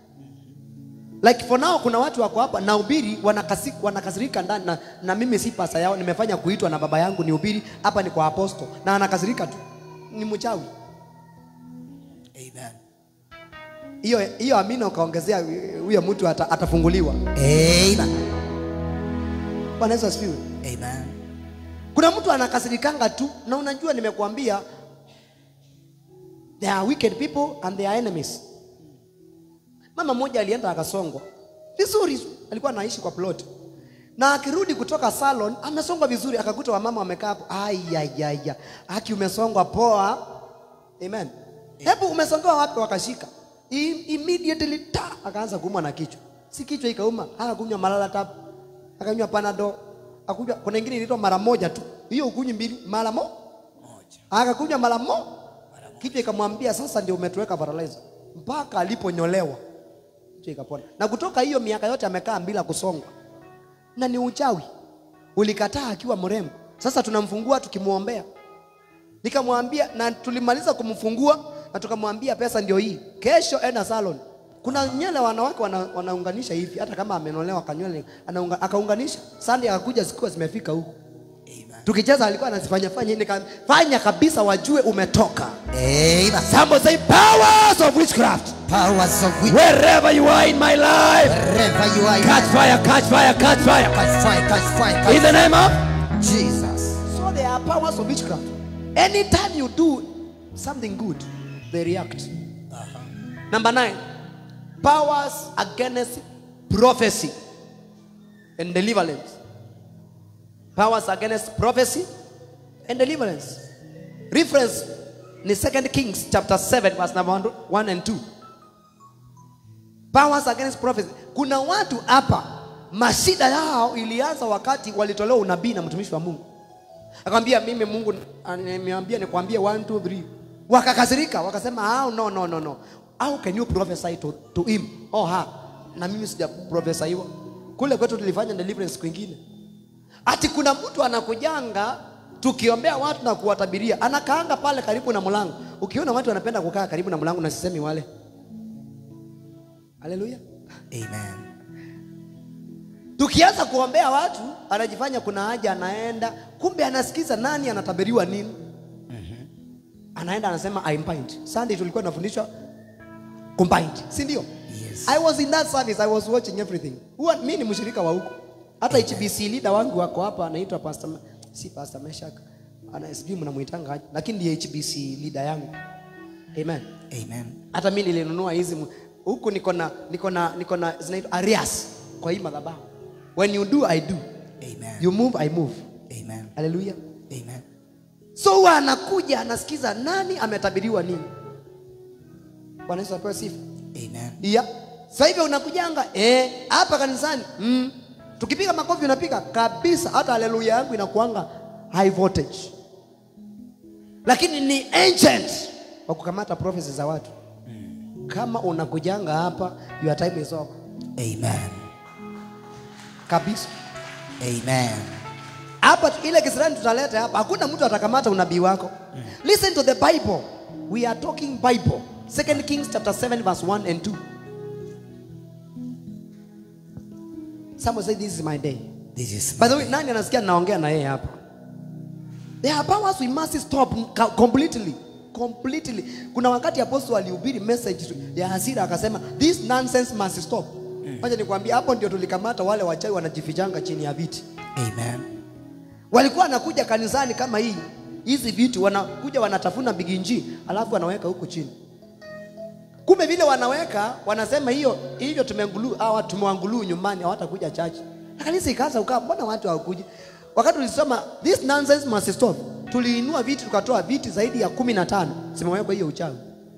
like for now kuna watu wako hapa nahubiri wanakasi, wanakasirika ndani na, na mimi si pasa yao nimefanya kuitwa na baba yangu nihubiri hapa ni kwa aposto na anakasirika tu ni mchawi Amen. hiyo hiyo amina ukaongezea huyo mtu ata, atafunguliwa Amen. bwana yesu asifiwe Amen. kuna mtu anakasirikanga tu na unajua nimekuambia there are wicked people and there are enemies mama mmoja alienda akasongwa vizuri tu, alikuwa anaishi kwa plot na akirudi kutoka salon amesongwa vizuri akakuta wamama wamekaa hapo ayayaya haki umesongwa poa amen hebu umesongewa wapi wakashika I- immediately ta akaanza kuumwa na kichwa si kichwa ikauma akakunywa malala tap akanywa panado akunywa kuna ingine inaitwa mara moja tu hiyo ukunywi mbili mara mo Moja. akakunywa mara mo kichwa ikamwambia sasa ndio umetuweka fertilizer mpaka aliponyolewa kichwa ikapona na kutoka hiyo miaka yote amekaa bila kusongwa na ni uchawi ulikataa akiwa mrembo sasa tunamfungua tukimwombea nikamwambia na tulimaliza kumfungua na tukamwambia pesa ndio hii kesho enda salon kuna nywele wanawake wana, wanaunganisha hivi hata kama amenolewa kanywele anaunga, akaunganisha sandi akakuja zikiwa zimefika huku Amen. tukicheza alikuwa anazifanya fanya nika- fanya kabisa wajue umetoka Amen. somebody say powers of witchcraft Powers of witch. wherever you are in my life Wherever you are, catch fire catch fire catch fire catch fire, catch fire, catch in the name of Jesus. so there are powers of witchcraft anytime you do something good they react number nine powers against prophecy and deliverance powers against prophecy and deliverance reference ni second kings chapter 7 verse number 1 and 2 powers against prophecy kuna watu hapa mashida yao ilianza wakati walitolewa unabii na mtumishi wa mungu akamwambia mimi mungu nimeambia nikwambie 1 2 3 wakakasirika wakasema oh, no no no no how can you prophesy to, to him oh ha na mimi sija prophesyiwa kule kwetu tulifanya deliverance kwingine ati kuna mtu anakujanga tukiombea watu na kuwatabiria anakaanga pale karibu na mlango ukiona watu wanapenda kukaa karibu na mlango na sisemi wale haleluya Amen. tukianza kuombea watu anajifanya kuna haja anaenda kumbe anasikiza nani anatabiriwa nini anaenda anasema I'm bind sunday tulikuwa tunafundishwa combined si ndio Yes. i was in that service i was watching everything huwa mi ni mshirika wa huko hata hbc leader wangu wako hapa anaitwa pastor Ma- si pastor meshak ana sijui mnamuitanga aje lakini ndiye hbc leader yangu amen Amen. hata mi nilinunua hizi mu- huku niko na niko na niko na zinaitwa arias kwa hii madhabahu when you do i do Amen. you move i move Amen. haleluya Amen. so huwa anakuja anasikiza nani ametabiriwa nini bwana yesu apewe sifa Amen. iya sasa hivi unakujanga eh, hapa kanisani mm. tukipiga makofi unapiga kabisa hata haleluya yangu inakuanga high voltage lakini ni ancient wa kukamata prophecy za watu kama unakujanga hapa your time is over Amen. kabisa Amen. hapa tu- ile kisirani tutaleta hapa hakuna mtu atakamata unabii wako listen to the bible we are talking bible second kings chapter 7 verse 1 and 2 someone say this is my day This is by the way nani anasikia naongea na yeye hapa there are powers we must stop ca- completely completely kuna wakati apostle alihubiri message ya hasira akasema this nonsense must stop Wacha nikwambia hapo ndio tulikamata wale wachawi wanajifichanga chini ya viti Amen. walikuwa wanakuja kanisani kama hii hizi vitu wanakuja wanatafuna biginji alafu wanaweka huku chini kumbe vile wanaweka wanasema hiyo hivyo tumengulu hawa tumewanguluu nyumbani hawatakuja chachi na kanisa ikaanza ukaa mbona watu hawakuji wakati tulisoma this nonsense must stop tuliinua viti tukatoa viti zaidi ya kumi na tano zimewekwa hiyo uchawi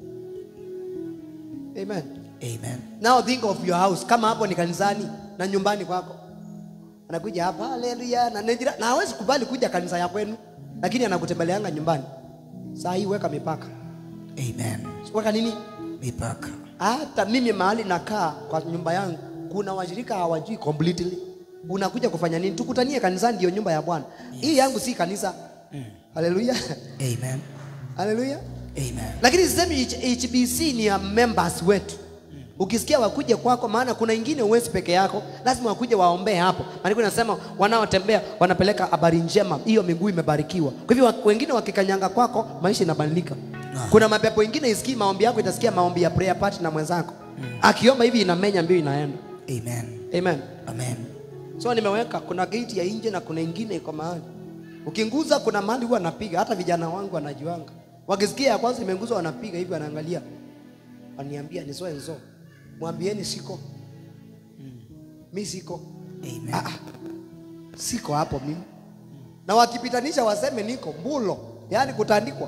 amen Amen. now think of your house kama hapo ni kanisani na nyumbani kwako anakuja hapa haleluya na nejira na hawezi kubali kuja kanisa ya kwenu lakini anakutembeleanga nyumbani saa hii weka mipaka Amen. weka nini Mipaka. hata mimi mahali nakaa kwa nyumba yangu kuna washirika hawajui completely unakuja kufanya nini tukutanie kanisani ndio nyumba ya bwana hii yangu si kanisa haleluya Amen. haleluya Amen. lakini sisemi H- hbc ni ya members wetu ukisikia wakuje kwako maana kuna ingine uwezi peke yako lazima wakuje waombee hapo maandiko inasema wanaotembea wanapeleka habari njema hiyo miguu imebarikiwa kwa hivyo wa- wengine wakikanyanga kwako maisha inabadilika Ah. kuna mapepo ingine isikii maombi yako itasikia maombi ya prayer party na mwenzako akiomba hivi inamenya mbio inaenda Amen. amen Amen. so nimeweka kuna gate ya nje na kuna ingine iko mahali ukinguza kuna mahali huwa napiga hata vijana wangu wanajuanga wakisikia ya kwanza imenguzwa wanapiga hivi wanaangalia waniambia nisoe nzo mwambieni siko mi siko Amen. ah, ah. siko hapo mimi na wakipitanisha waseme niko mbulo yaani kutandikwa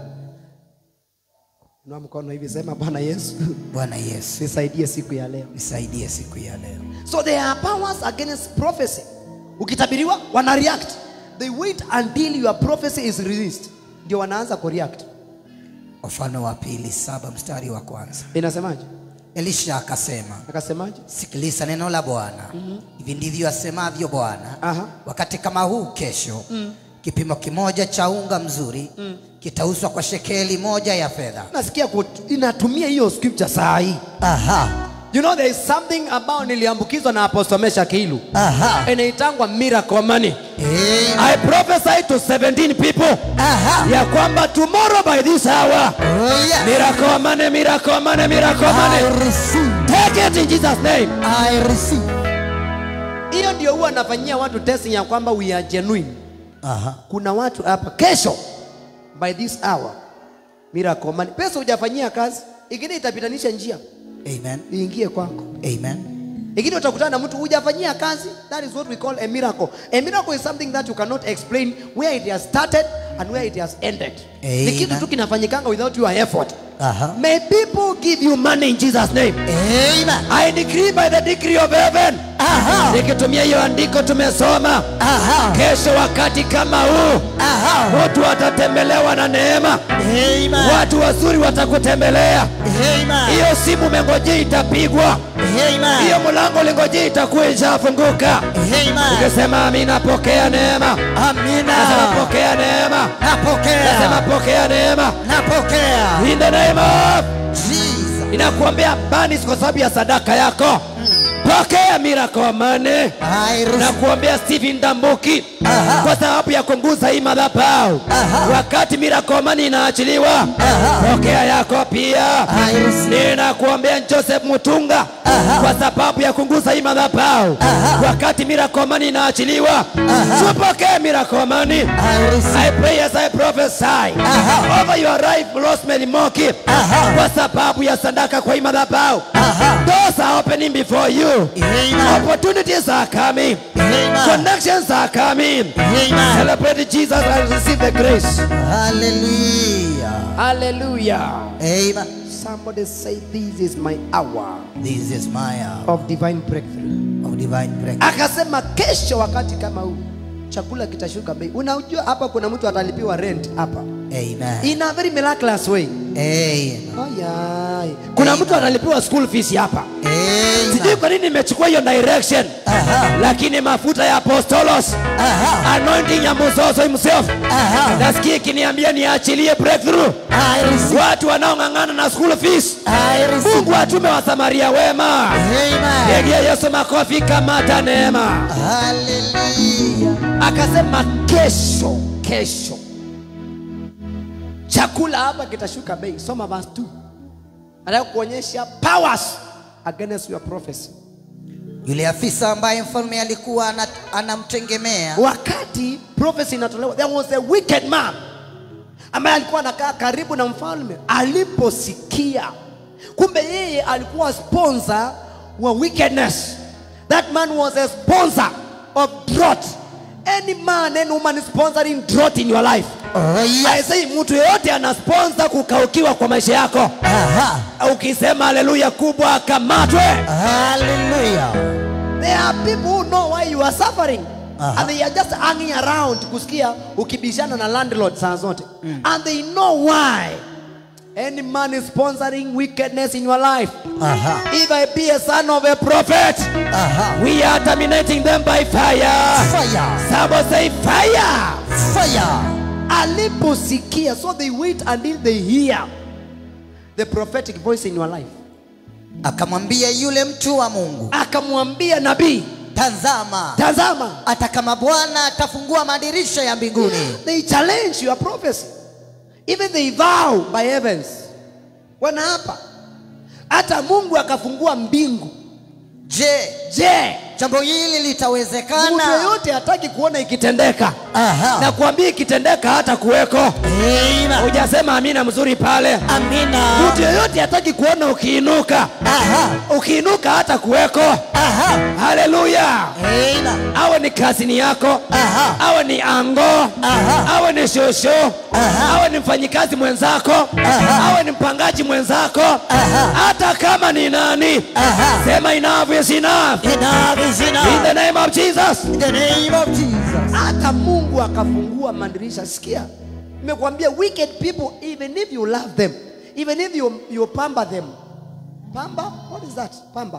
na mkono hivi sema bwana yesu Bwana Yesu, nisaidie siku ya leo nisaidie siku ya leo. So there are powers against prophecy. Ukitabiriwa wana react. They wait until your prophecy is released. Ndio wanaanza kureact. Wafalme wa pili saba mstari wa kwanza. Inasemaje? Elisha akasema, Akasemaje? sikiliza neno la Bwana. Hivi ndivyo asemavyo Bwana, Aha. wakati kama huu kesho, kipimo kimoja cha unga mzuri kitauzwa kwa shekeli moja ya fedha. Nasikia kut- inatumia hiyo scripture saa hii. Aha, You know there is something ambao niliambukizwa na Apostle Mesha Kiilu. Aha. Inaitangwa miracle money. Amen. I prophesy to 17 people Aha. ya kwamba tomorrow by this hour Oh, yes. miracle money, miracle money, miracle I money. receive. Take it in Jesus name. I receive. Hiyo ndio huwa nafanyia watu testing ya kwamba we are genuine. Aha. Kuna watu hapa kesho by this hour miracle money. Pesa hujafanyia kazi, ingine itapitanisha njia Amen. iingie kwako. Amen. Ingine utakutana na mtu hujafanyia kazi. That is what we call a miracle. A miracle is something that you cannot explain where it has started and where it has ended. Ni Amen. kitu tu kinafanyikanga without your effort. Aha. May people give you money in Jesus name. Amen. I decree by the decree of heaven. Aha. Nikitumia hiyo andiko tumesoma Aha. kesho wakati kama huu Aha. watu watatembelewa na neema, Amen. watu wazuri watakutembelea. Amen. Hiyo simu umengojea itapigwa, hiyo Amen. mlango ulingojea itakuwa ishafunguka. Amen. Ukisema amina, pokea neema. Nasema Amina. pokea neema, nasema Napokea. pokea neema Napokea. in the name of Jesus. inakuambia banis kwa sababu ya sadaka yako. Pokea miracle money. I na receive. kuombea Stephen Dambuki Aha. kwa sababu ya kunguza hii madhabahu. Aha. Wakati miracle money inaachiliwa, Aha. pokea yako pia. I receive. Ninakuombea Joseph Mutunga Aha. kwa sababu ya kunguza hii madhabahu. Aha. Wakati miracle money inaachiliwa, Aha. tupokee miracle money. I receive. I pray as I prophesy Aha. over your life, Rosemary Moki, Aha. kwa sababu ya sadaka kwa hii madhabahu. Aha. Doors are opening before you. Amen. Opportunities are coming. Amen. Connections are coming. Amen. Celebrate Jesus and receive the grace. Hallelujah. Hallelujah. Amen. Somebody say, This is my hour This is my hour of divine breakthrough. of divine breakthrough. Akasema kesho wakati kama huu chakula kitashuka bei. Unajua hapa kuna mtu atalipiwa rent hapa Amen. in a very miraculous way. Amen. Ayai. Kuna mtu atalipiwa school fees hapa. Sijui Amen. kwa nini nimechukua hiyo direction, Aha. lakini mafuta ya apostolos Aha. anointing ya Muzozo himself Aha. nasikia ikiniambia niachilie breakthrough I receive. watu wanaong'ang'ana na school fees. I receive. Mungu atume wasamaria wema. Amen. Pigia Yesu makofi, kamata neema. Hallelujah. Akasema kesho, kesho chakula hapa kitashuka bei. Soma verse 2. Anataka kuonyesha powers against your prophecy. Yule afisa ambaye mfalme alikuwa ana- anamtegemea Wakati prophecy inatolewa, there was a wicked man ambaye alikuwa anakaa karibu na mfalme. Aliposikia kumbe yeye alikuwa sponsor wa wickedness, that man was a sponsor of drought. Any man, any woman is sponsoring drought in your life. Oh, yes. I say mtu yeyote ana sponsor kukaukiwa kwa maisha yako. Aha. Ukisema haleluya kubwa, akamatwe. Hallelujah. There are people who know why you are suffering. Aha. And they are just hanging around kusikia ukibishana na landlord saa zote. And they know why. Any man is sponsoring wickedness in your life. Aha. If I be a son of a prophet, Aha. we are terminating them by fire. Fire. Someone say fire. Fire. Aliposikia, so they wait until they hear the prophetic voice in your life. Akamwambia yule mtu wa Mungu, Akamwambia nabii, tazama, tazama, hata kama Bwana atafungua madirisha ya mbinguni they challenge your prophecy. Even they vow by heavens. Wanaapa. Hata Mungu akafungua mbingu. je, Je, jambo hili mtu litawezekana? yoyote hataki kuona ikitendeka. Aha. Na kuambia ikitendeka hata kuweko. Amen. Hujasema amina mzuri pale. Amina. Mtu yoyote hataki kuona ukiinuka. Aha. Ukiinuka hata kuweko. Aha. Haleluya. Amen. awe ni kazini yako Aha. awe ni ango Aha. awe ni shosho Aha. awe ni mfanyikazi mwenzako Aha. awe ni mpangaji mwenzako Aha. hata kama ni nani Aha. sema enough is enough Enough is in enough. the name of Jesus In the name of Jesus. hata Mungu akafungua madirisha sikia nimekuambia wicked people even if you love them even if you, you pamba them pamba what is that pamba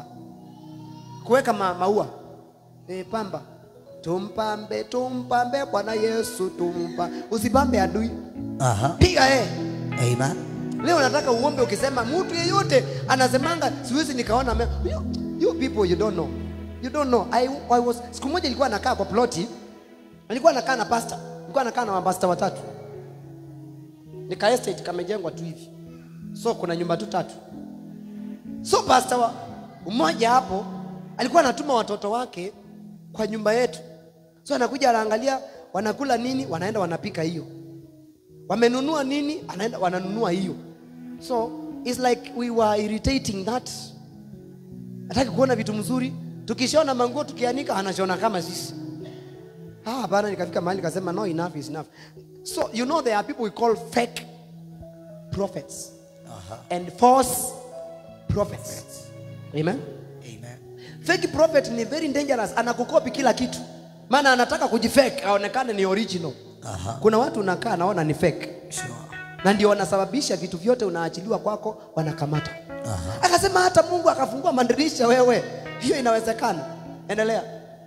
kuweka ma, maua e, pamba tumpambe tumpambe bwana yesu tumpa usipambe adui Aha. piga eh Amen. leo nataka uombe ukisema mtu yeyote anasemanga siwezi nikaona me- you, you people you don't know you don't know I, I was siku moja ilikuwa nakaa kwa ploti nilikuwa nakaa na pasta nilikuwa nakaa na mapasta watatu nika estate kamejengwa tu hivi so kuna nyumba tu tatu so pasta wa mmoja hapo alikuwa anatuma watoto wake kwa nyumba yetu so anakuja anaangalia wanakula nini wanaenda wanapika hiyo wamenunua nini anaenda wananunua hiyo so it's like we were irritating that hataki kuona vitu mzuri tukishona manguo tukianika anashona kama sisi ah hapana nikafika mahali nikasema no enough is enough so you know there are people we call fake prophets and false prophets amen Amen. fake prophet ni very dangerous anakukopi kila kitu maana anataka kujifake aonekane ni original Aha. kuna watu unakaa anaona ni fake Sure. na ndio wanasababisha vitu vyote unaachiliwa kwako wanakamata Aha. akasema hata mungu akafungua madirisha wewe hiyo inawezekana endelea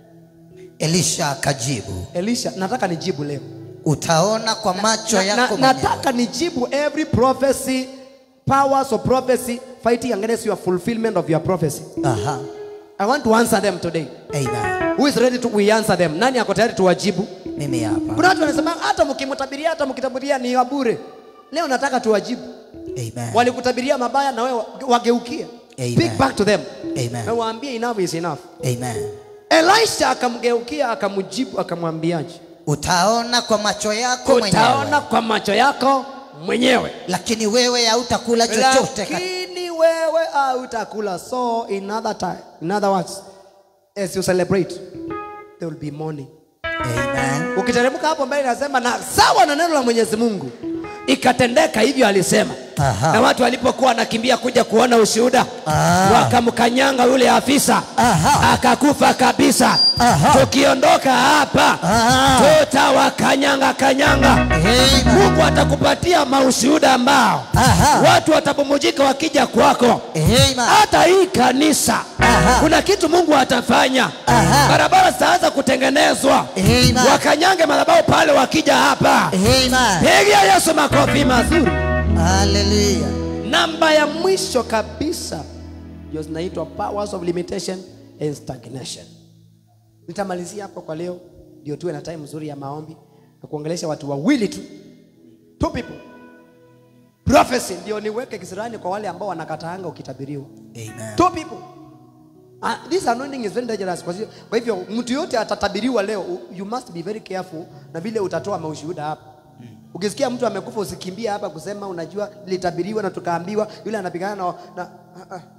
Elisha akajibu, elisha nataka nijibu leo utaona kwa macho na, na, yako mwenyewe. nataka nijibu every prophecy powers of prophecy fighting against your fulfillment of your prophecy Aha. i want to answer them today Amen. who is ready to we answer them nani ako tayari tuwajibu Mimi hapa. kuna watu wanasema hata mkimtabiria hata mkitabiria ni wa bure leo nataka tuwajibu Amen. walikutabiria mabaya na wewe wageukie Amen. speak back to them Amen. na waambie enough is enough Amen. elisha akamgeukia akamjibu akamwambiaje Utaona kwa macho yako utaona mwenyewe, kwa macho yako mwenyewe lakini wewe hautakula chochote. kat- lakini wewe hautakula so in other time in other words as you celebrate there will be mourning Amen. ukiteremka hapo mbele nasema na sawa na neno la mwenyezi mungu ikatendeka hivyo alisema Aha. na watu walipokuwa wanakimbia kuja kuona ushuhuda Ah. wakamkanyanga yule afisa Aha. akakufa kabisa Aha. tukiondoka hapa Ah. tutawakanyanga kanyanga Amen. mungu atakupatia maushuhuda ambao Aha. watu watapumujika wakija kwako Amen. hata hii kanisa Aha. kuna kitu mungu atafanya Aha. barabara zitaanza kutengenezwa Amen. wakanyange madhabahu pale wakija hapa Amen. pigia yesu makofi mazuri Hallelujah. namba ya mwisho kabisa ndio zinaitwa powers of limitation and stagnation nitamalizia hapo kwa leo ndio tuwe na time nzuri ya maombi na kuongelesha watu wawili tu two people prophecy ndio niweke kisirani kwa wale ambao wanakataanga ukitabiriwa Amen. two people Uh, this anointing is very dangerous kwa hivyo- kwa hivyo mtu yote atatabiriwa leo u- you must be very careful na vile utatoa maushuhuda hapa ukisikia mtu amekufa usikimbie hapa kusema unajua nilitabiriwa na tukaambiwa yule anapigana na, na uh, uh.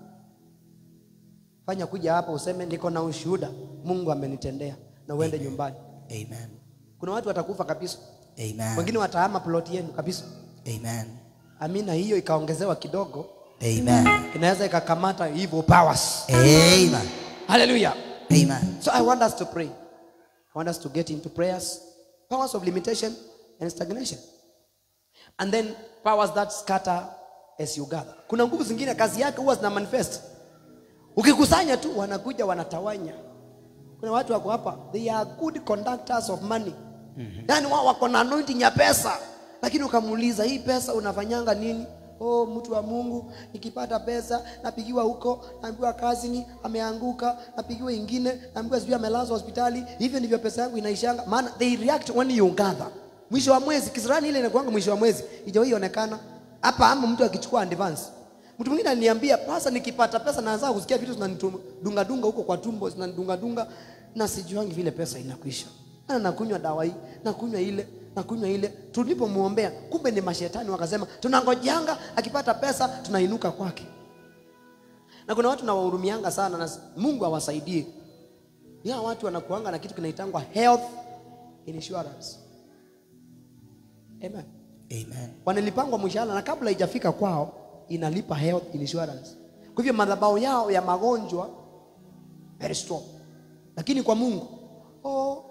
fanya kuja hapa useme niko na ushuhuda mungu amenitendea na uende nyumbani Amen. kuna watu watakufa kabisa Amen. wengine watahama ploti yenu kabisa Amen. amina hiyo ikaongezewa kidogo Amen. inaweza ikakamata evil powers Amen. haleluya Amen. So I want us to pray. I want us to get into prayers, powers of limitation and stagnation. And then powers that scatter as you gather. Kuna nguvu zingine kazi yake huwa zina manifest. Ukikusanya tu wanakuja wanatawanya. Kuna watu wako hapa, they are good conductors of money. Yaani wao wako na anointing ya pesa. Lakini ukamuuliza hii pesa unafanyanga nini? Oh, mtu wa Mungu, nikipata pesa napigiwa huko, naambiwa kazini ameanguka, napigiwa ingine, naambiwa sijui amelazwa hospitali. Hivyo ndivyo pesa yangu inaishanga. Maana they react when you gather. Mwisho wa mwezi, kisirani ile inakuanga mwisho wa mwezi, ijawahi onekana. Hapa ama mtu akichukua advance. Mtu mwingine aliniambia, "Pasa nikipata pesa naanza kusikia vitu zinanidunga dunga huko kwa tumbo, zinanidunga dunga na sijuangi vile pesa inakwisha." Ana nakunywa dawa hii, nakunywa ile, nakunywa ile. Tulipomwombea, kumbe ni mashetani wakasema, "Tunangojanga akipata pesa tunainuka kwake." Na kuna watu nawahurumianga sana na Mungu awasaidie. Ya watu wanakuanga na kitu kinaitangwa health insurance. Amen Amen. wanalipangwa mshahara na kabla haijafika kwao inalipa health insurance. Kwa hivyo madhabahu yao ya magonjwa very strong, lakini kwa Mungu oh,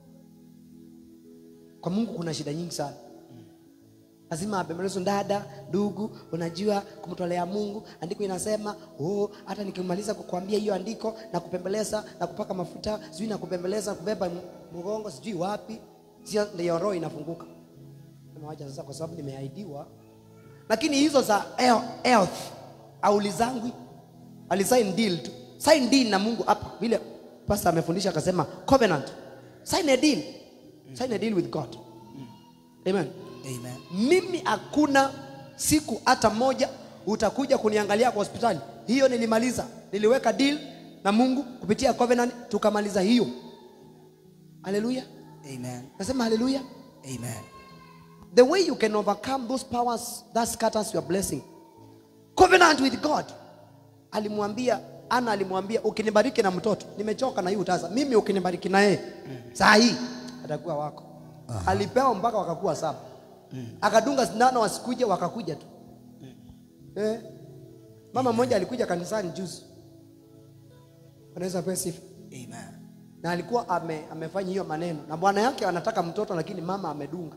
kwa Mungu kuna shida nyingi sana. Lazima apembelezwe dada, ndugu, unajua kumtolea Mungu. Andiko inasema oh, hata nikimaliza kukuambia hiyo andiko na kupembeleza na kupaka mafuta, sijui na kupembeleza kubeba mgongo, sijui wapi, sio ndio roho inafunguka. Nimewacha sasa kwa sababu nimeahidiwa lakini hizo za health- health aulizangwi alisign deal tu sign deal na mungu hapa vile pasta amefundisha akasema covenant sign a deal sign a deal with god amen Amen. mimi hakuna siku hata moja utakuja kuniangalia kwa hospitali hiyo nilimaliza niliweka deal na mungu kupitia covenant tukamaliza hiyo haleluya Amen. nasema haleluya Amen. the way you can overcome those powers that scatters your blessing covenant with god alimwambia ana alimwambia ukinibariki na mtoto nimechoka na hii utasa mimi ukinibariki na yeye saa hii atakuwa wako alipewa mpaka wakakuwa saba akadunga sindano wasikuje wakakuja tu eh. mama mmoja alikuja kanisani juzi anaweza pewa sifa Amen. na alikuwa ame, amefanya hiyo maneno na bwana yake anataka mtoto lakini mama amedunga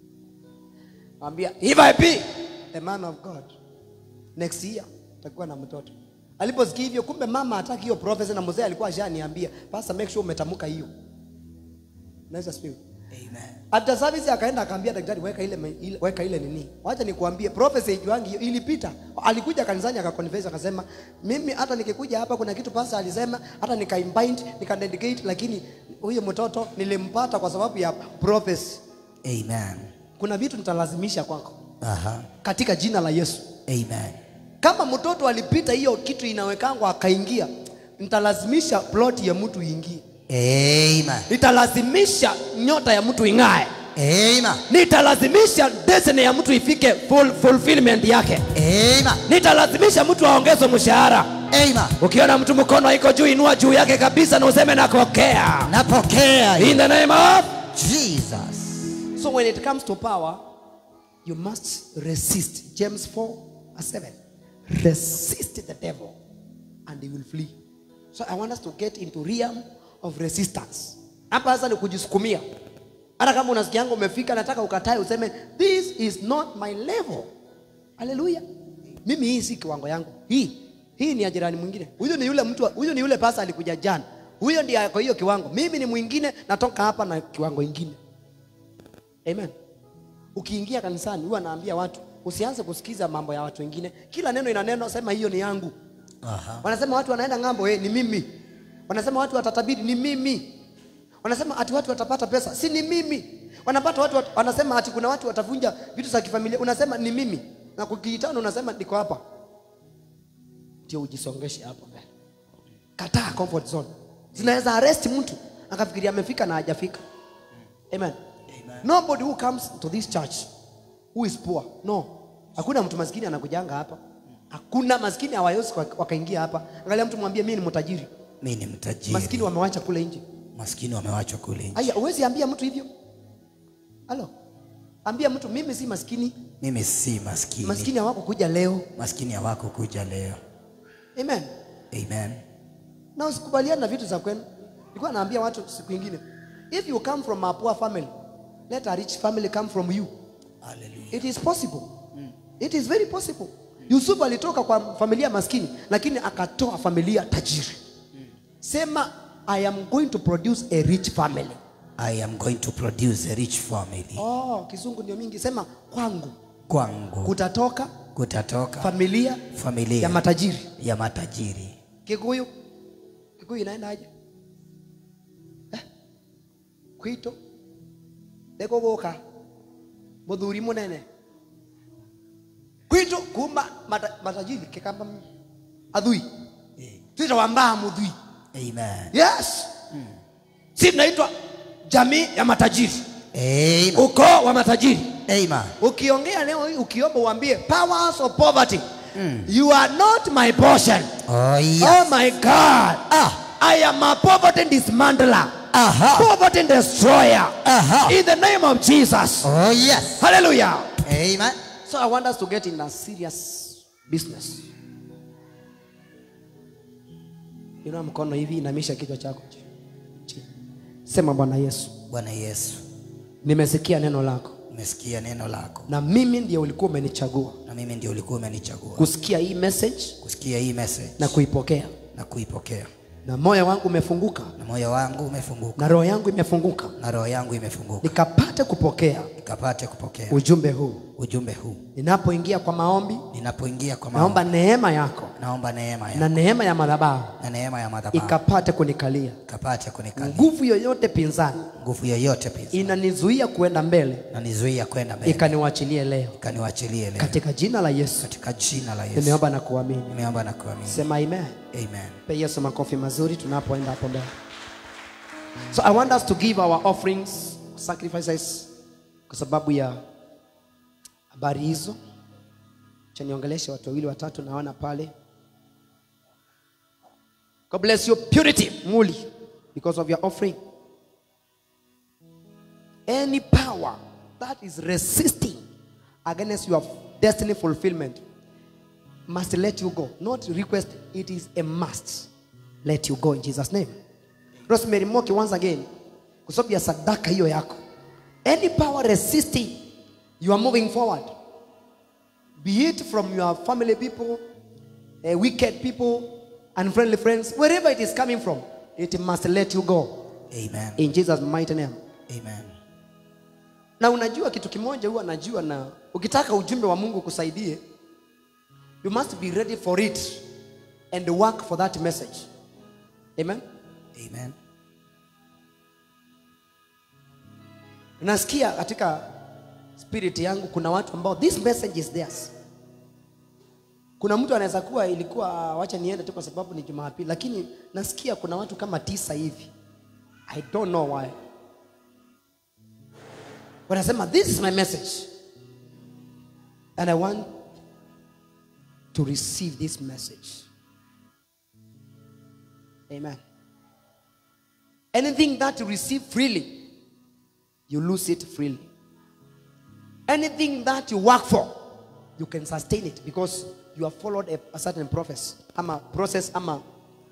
ambia if I be a man of God next year takuwa na mtoto aliposikia hivyo kumbe mama hataki hiyo prophecy na mzee alikuwa ashaniambia pastor make sure umetamka hiyo naweza speak Amen. after service akaenda akaambia daktari weka ile, me- ile weka ile nini wacha nikuambie prophecy ijuangi hiyo ilipita alikuja kanisani akaconfess akasema mimi hata nikikuja hapa kuna kitu pastor alisema hata nikaimbind nikadedicate lakini huyo mtoto nilimpata kwa sababu ya prophecy Amen. kuna vitu nitalazimisha kwako Aha. katika jina la Yesu Amen. kama mtoto alipita hiyo kitu inawekangwa akaingia nitalazimisha plot ya mtu iingie Amen. nitalazimisha nyota ya mtu ing'ae Amen. nitalazimisha destiny ya mtu ifike full, fulfillment yake Amen. nitalazimisha mtu aongezwe mshahara Amen. ukiona mtu mkono iko juu inua juu yake kabisa na useme nakokea Napokea in the name of Jesus. so when it comes to power you must resist james 4 verse 7 resist the devil and he will flee so i want us to get into realm of resistance hapa sasa ni kujisukumia hata kama unasikianga umefika nataka ukatae useme this is not my level haleluya mimi hii si kiwango yangu hii hii ni ya jirani mwingine huyu ni yule mtu huyu ni yule pasa alikuja jana huyo ndiye ako hiyo kiwango mimi ni mwingine natoka hapa na kiwango ingine amen ukiingia kanisani huwa naambia watu usianze kusikiza mambo ya watu wengine kila neno ina neno sema hiyo ni yangu Aha. wanasema watu wanaenda ng'ambo eh, ni mimi wanasema watu watatabiri ni mimi wanasema ati watu watapata pesa si ni mimi wanapata watu wat, wanasema ati kuna watu watavunja vitu za kifamilia unasema ni mimi na kukiitana unasema niko hapa ndio ujisongeshe hapo mbele kataa comfort zone zinaweza arrest mtu akafikiria amefika na hajafika amen Amen. nobody who comes to this church who is poor no hakuna mtu maskini anakujanga hapa hakuna maskini hawawezi waka- wakaingia hapa angalia mtu mwambie mimi ni mtajiri Mimi ni mtajiri. maskini wamewacha kule nje Maskini wamewachwa kule nje. aya uwezi ambia mtu hivyo halo ambia mtu mimi si maskini Mimi si maskini. maskini hawako kuja leo Maskini hawako kuja leo. amen Amen. na usikubaliane na vitu za kwenu nilikuwa naambia watu siku ingine if you come from a poor family let a rich family come from you Hallelujah. it is possible it is very possible yusufu alitoka kwa familia maskini lakini akatoa familia tajiri sema i am going to produce a rich family I am going to produce a rich family. oh, kizungu ndio mingi sema kwangu Kwangu kutatoka kutatoka familia familia ya matajiri ya matajiri. kikuyu kikuyu inaendaje eh? kwito ekuguka muthuri munene kwito kuma mata, matajiri kikamba m- athui twita wambaa muthui Amen. yes si tunaitwa jamii ya matajiri Amen. ukoo wa matajiri Amen. ukiongea leo hii ukiomba uambie powers of poverty you are not my portion Oh yes. Oh my God. Ah. I am a poverty dismantler. Aha. Poverty destroyer. Aha. In the name of Jesus. Oh yes. Hallelujah. Amen. So I want us to get in a serious business. Inua mkono hivi, inamisha kichwa chako chini. Chini. Sema Bwana Yesu, Bwana Yesu, nimesikia neno lako umesikia neno lako na mimi ndiye ulikuwa umenichagua na mimi ndio ulikuwa umenichagua kusikia hii message kusikia hii message na kuipokea. na kuipokea. na moyo wangu umefunguka na moyo wangu umefunguka na roho yangu imefunguka na roho yangu imefunguka nikapate kupokea nikapate kupokea ujumbe huu ujumbe huu ninapoingia kwa maombi ninapoingia kwa maombi naomba neema yako naomba neema ya na neema ya madhabahu na neema ya madhabahu ikapate kunikalia ikapate kunikalia nguvu yoyote pinzani nguvu yoyote pia inanizuia kuenda mbele na nizuia kwenda mbele ikaniwachilie leo ikaniwachilie leo katika jina la yesu katika jina la Yesu nimeomba na kuamini nimeomba na kuamini sema amen amen pe yesu makofi mazuri tunapoenda hapo mbele so i want us to give our offerings sacrifices kwa sababu ya habari hizo cha niongeleshe watu wawili watatu naona pale god bless you purity muli because of your offering any power that is resisting against your destiny fulfillment must let you go. Not request, it is a must. Let you go in Jesus' name. Rosemary Moki once again, kwa sababu ya sadaka hiyo yako. Any power resisting, you are moving forward. Be it from your family people, uh, wicked people, unfriendly friends, wherever it is coming from, it must let you go. amen In Jesus' mighty name. amen na unajua kitu kimoja huwa najua na ukitaka ujumbe wa mungu kusaidie you must be ready for it and work for that message amen amen nasikia katika spirit yangu kuna watu ambao this message is theirs kuna mtu anaweza kuwa ilikuwa wacha niende tu kwa sababu ni jumapili lakini nasikia kuna watu kama tisa hivi i don't know why wanasema this is my message and i want to receive this message amen anything that you receive freely you lose it freely anything that you work for you can sustain it because you have followed a, a certain process ama process ama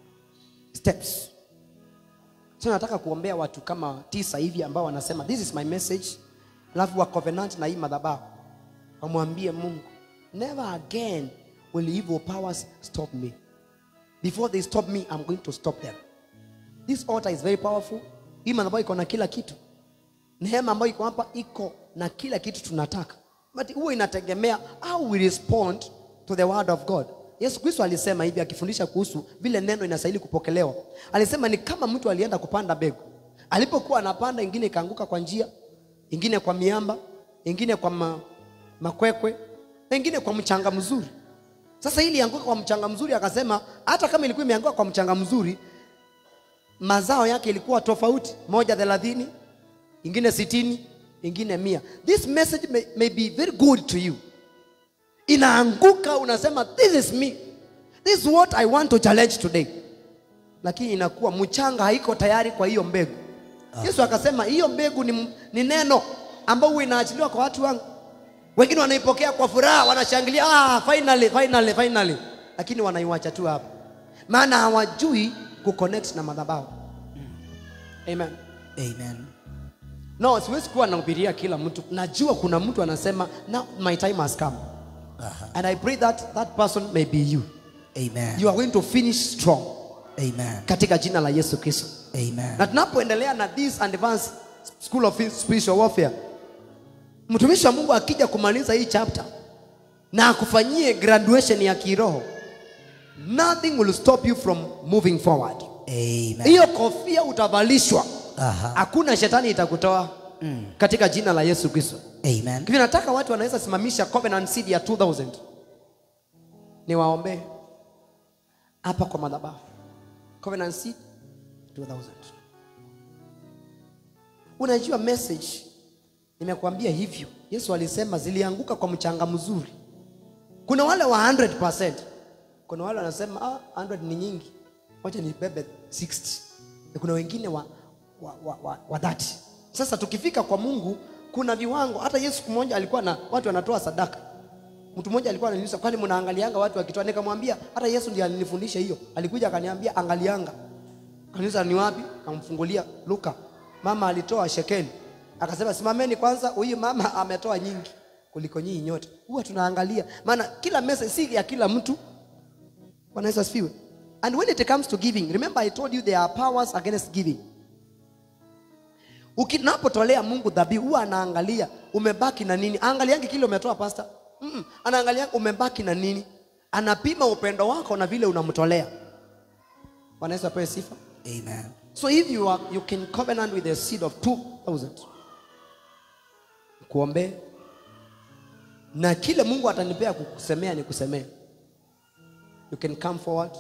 steps so nataka kuombea watu kama tisa hivi ambao wanasema this is my message alafu wa covenant na hii madhabahu wamwambie mungu never again will evil powers stop me before they stop me i'm going to stop them this altar is very powerful hii madhabahu iko na kila kitu neema ambayo iko hapa iko na kila kitu tunataka but huwa inategemea how we respond to the word of god yesu kristo alisema hivi akifundisha kuhusu vile neno inastahili kupokelewa alisema ni kama mtu alienda kupanda mbegu alipokuwa anapanda ingine ikaanguka kwa njia ingine kwa miamba ingine kwa ma, makwekwe na ingine kwa mchanga mzuri sasa ili ianguka kwa mchanga mzuri akasema hata kama ilikuwa imeanguka kwa mchanga mzuri mazao yake ilikuwa tofauti moja thelathini ingine sitini ingine mia this message may, may be very good to you inaanguka unasema this is me this is what i want to challenge today lakini inakuwa mchanga haiko tayari kwa hiyo mbegu yesu akasema hiyo mbegu ni, ni neno ambao huwa inaachiliwa kwa watu wangu wengine wanaipokea kwa furaha wanashangilia ah, finally, finally, finally. lakini wanaiwacha tu hapo maana hawajui kuconnect na madhabahu amen amen no siwezi kuwa nahubiria kila mtu najua kuna mtu anasema now my time has come Aha. and i pray that that person may be you amen you are going to finish strong amen katika jina la yesu kristo amen na tunapoendelea na this advanced school of spiritual warfare mtumishi wa mungu akija kumaliza hii chapter na akufanyie graduation ya kiroho nothing will stop you from moving forward amen hiyo kofia utavalishwa Aha. hakuna shetani itakutoa mm. katika jina la yesu kristo amen hivi nataka watu wanaweza simamisha covenant seed ya 2000 niwaombee hapa kwa madhabahu covenant seed 2000 unajua message nimekuambia hivyo yesu alisema zilianguka kwa mchanga mzuri kuna wale wa 100% kuna wale wanasema ah, 100 ni nyingi wacha nibebe 60 na kuna wengine wa, wa, wa, wa, wa 30 sasa tukifika kwa mungu kuna viwango hata yesu siku moja alikuwa na watu wanatoa sadaka mtu mmoja alikuwa ananiuliza kwani mnaangalianga watu wakitoa nikamwambia hata yesu ndiye alinifundisha hiyo alikuja akaniambia angalianga kanisa ni wapi kamfungulia luka mama alitoa shekeli akasema simameni kwanza huyu mama ametoa nyingi kuliko nyinyi nyote huwa tunaangalia maana kila mesa si ya kila mtu bwana yesu asifiwe And when it comes to giving, remember I told you there are powers against giving. Ukinapotolea Mungu dhabihu huwa anaangalia umebaki na nini. Angaliangi kile umetoa pasta. Mm-mm. Anaangalia umebaki na nini. Anapima upendo wako na vile unamtolea. Bwana Yesu apewe sifa. Amen. So if you are you can covenant with a seed of 2000 kuombe na kile Mungu atanipea kukusemea ni kusemea. You can come forward.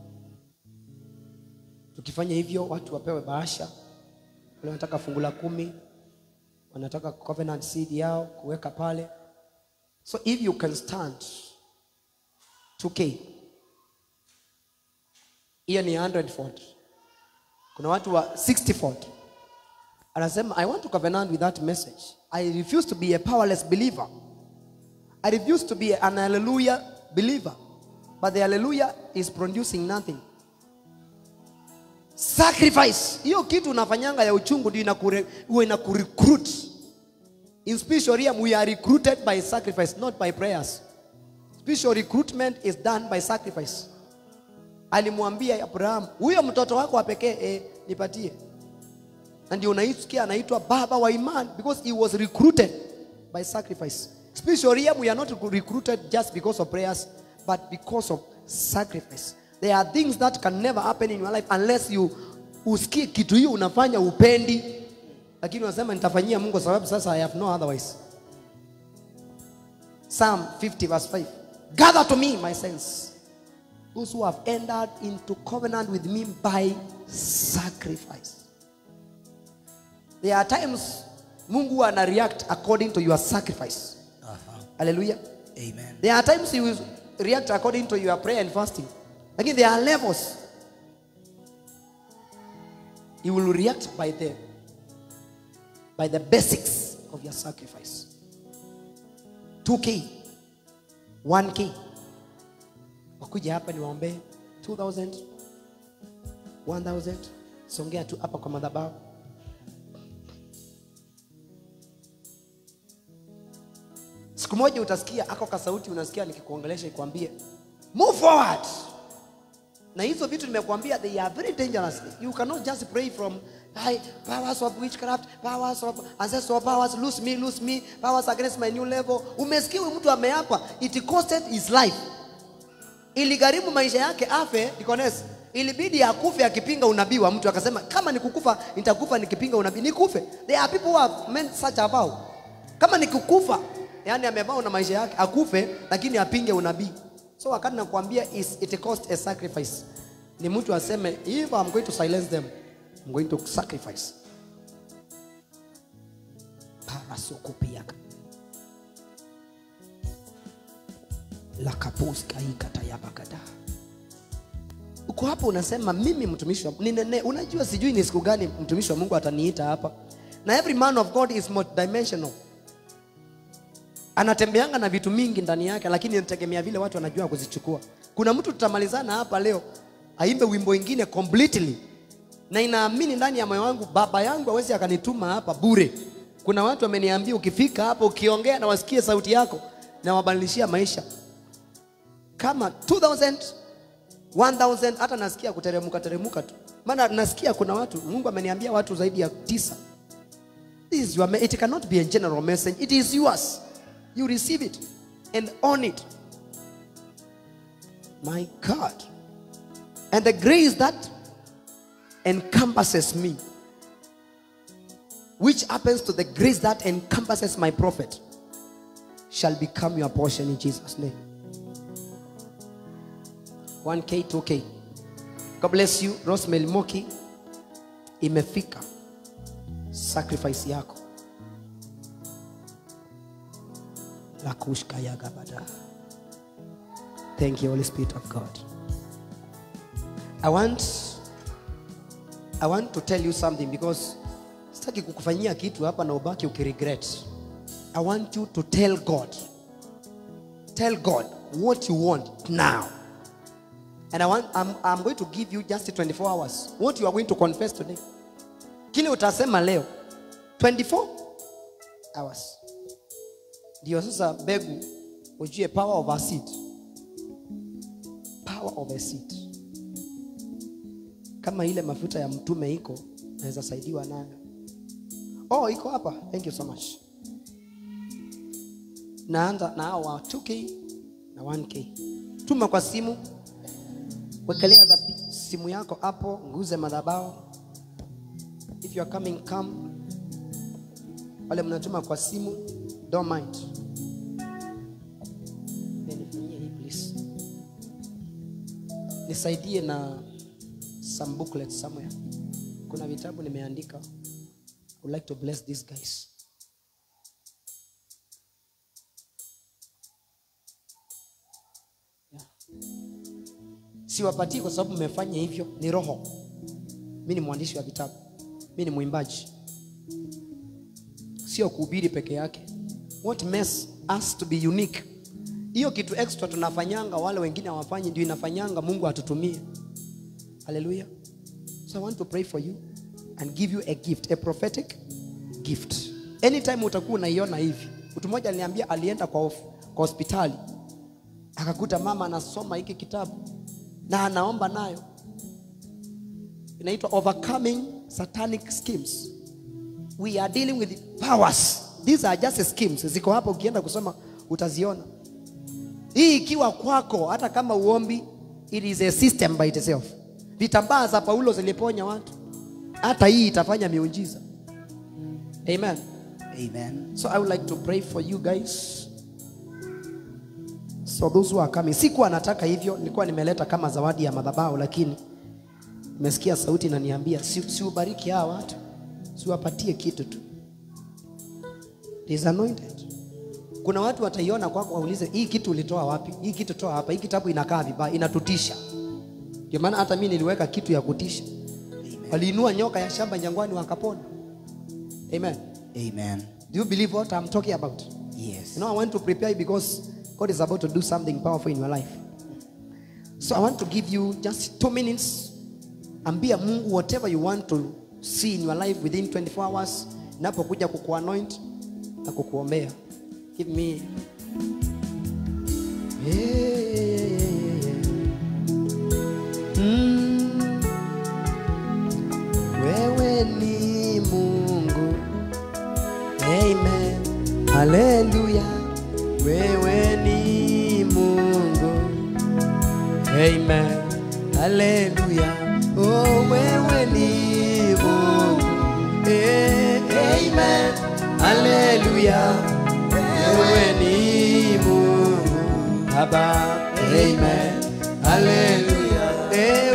Tukifanya hivyo watu wapewe bahasha. Wale wanataka fungu la kumi, wanataka covenant seed yao kuweka pale. So if you can stand 2k hiyo ni 100 fold. Kuna watu wa 60 fold. Anasema I want to covenant with that message. I refuse to be a powerless believer. I refuse to be an hallelujah believer. But the hallelujah is producing nothing. Sacrifice. Hiyo kitu unafanyanga ya uchungu ndio inakure- huwa inakurecruit. In spiritual realm we are recruited by sacrifice, not by prayers. Spiritual recruitment is done by sacrifice. Alimwambia Abraham, huyo mtoto wako wa pekee eh, nipatie. Na ndio unaisikia anaitwa baba wa imani because he was recruited by sacrifice. Spiritual realm we are not recruited just because of prayers but because of sacrifice. There are things that can never happen in your life unless you usikie kitu hiyo unafanya upendi, lakini unasema nitafanyia Mungu sababu sasa I have no otherwise. Psalm 50 verse 5. Gather to me my saints, those who have entered into covenant with me by sacrifice. There are times Mungu ana react according to your sacrifice. Hallelujah. Amen. There are times he will react according to your prayer and fasting. Again, there are levels. He will react by the by the basics of your sacrifice. 2k 1k wakuja hapa niwaombee 2000 1000 songea tu hapa kwa madhabahu siku moja utasikia ako kasauti unasikia nikikuongelesha ikwambie move forward na hizo vitu nimekuambia they are very dangerous you cannot just pray from Hi, powers of witchcraft powers of ancestral powers lose me lose me powers against my new level umesikia huyu mtu ameapa it costed his life iligharimu maisha yake afe Dikones. ilibidi akufe akipinga unabii wa mtu akasema kama nikukufa nitakufa nikipinga unabii nikufe there are people who have meant such a vow kama nikukufa yani amevao na maisha yake akufe lakini apinge unabii so wakati nakwambia is it cost a sacrifice ni mtu aseme if I'm going to silence them I'm going to sacrifice parasokopiaka lakapuskaikatayabagada uko hapo unasema mimi mtumishi wa ninene, unajua sijui ni siku gani mtumishi wa mungu ataniita hapa na every man of god is multidimensional anatembeanga na vitu mingi ndani yake lakini inategemea vile watu wanajua kuzichukua kuna mtu tutamalizana hapa leo aimbe wimbo ingine completely na inaamini ndani ya moyo wangu baba yangu awezi akanituma hapa bure kuna watu wameniambia ukifika hapa ukiongea na wasikie sauti yako na wabadilishia maisha kama 2000 1000 hata nasikia kuteremuka teremuka tu maana nasikia kuna watu mungu ameniambia watu zaidi ya tisa This is your me- it cannot be a general message it is yours you receive it and own it my god and the grace that encompasses me which happens to the grace that encompasses my prophet shall become your portion in jesus name 1k 2k god bless you rosemary moki imefika sacrifice yako la kushkayagabada thank you holy spirit of god i want i want to tell you something because sitaki kukufanyia kitu hapa na ubaki ukiregret i want you to tell god tell god what you want now and I want, I'm, I'm going to give you just 24 hours what you are going to confess today kile utasema leo 24 hours ndio sasa mbegu ujue power of a seed power of a seed kama ile mafuta ya mtume iko naweza saidiwa nayo oh iko hapa thank you so much naanza na hao wa 2k na 1k tuma kwa simu wekelea dhabi- simu yako hapo nguze madhabao if you are coming come wale mnatuma kwa simu don't mind Eh, nifanyie hii please nisaidie na some booklets somewhere kuna vitabu nimeandika I would like to bless these guys yeah. siwapatii kwa sababu mmefanya hivyo ni roho mi ni mwandishi wa vitabu mi ni mwimbaji sio kuhubiri peke yake what makes us to be unique hiyo kitu extra tunafanyanga wale wengine hawafanyi ndio inafanyanga mungu atutumie haleluya so i want to pray for you and give you a gift a prophetic gift anytime utakuwa unaiona hivi mtu mmoja aliniambia alienda kwa, of- kwa hospitali akakuta mama anasoma hiki kitabu na anaomba nayo inaitwa overcoming satanic schemes we are dealing with powers these are just schemes ziko hapa ukienda kusoma utaziona hii ikiwa kwako hata kama uombi it is a system by itself vitambaa za paulo ziliponya watu hata hii itafanya miujiza amen Amen. so i would like to pray for you guys so those who are coming sikuwa nataka hivyo nilikuwa nimeleta kama zawadi ya madhabahu lakini nimesikia sauti inaniambia si, siubariki hawa watu siwapatie kitu tu It is anointed kuna watu wataiona kwako waulize hii kitu ulitoa wapi hii kitu toa hapa hii kitabu inakaa vibaya inatutisha ndio maana hata mi niliweka kitu ya kutisha waliinua nyoka ya shamba jangwani wakapona amen Amen. do you believe what i'm talking about Yes. You know, I want to prepare you because God is about to do something powerful in your life. So I want to give you just two minutes. Ambia Mungu whatever you want to see in your life within 24 hours. Napokuja kukuanoint na kukuombea. Give me. Yeah, yeah, yeah, yeah. Mm. Wewe ni Mungu. Amen. Haleluya. Wewe ni Mungu. Amen. Haleluya. Oh, wewe ni Mungu. Eh, Amen. Haleluya. Wewe ni Mungu. Baba. Amen. Haleluya. Eh,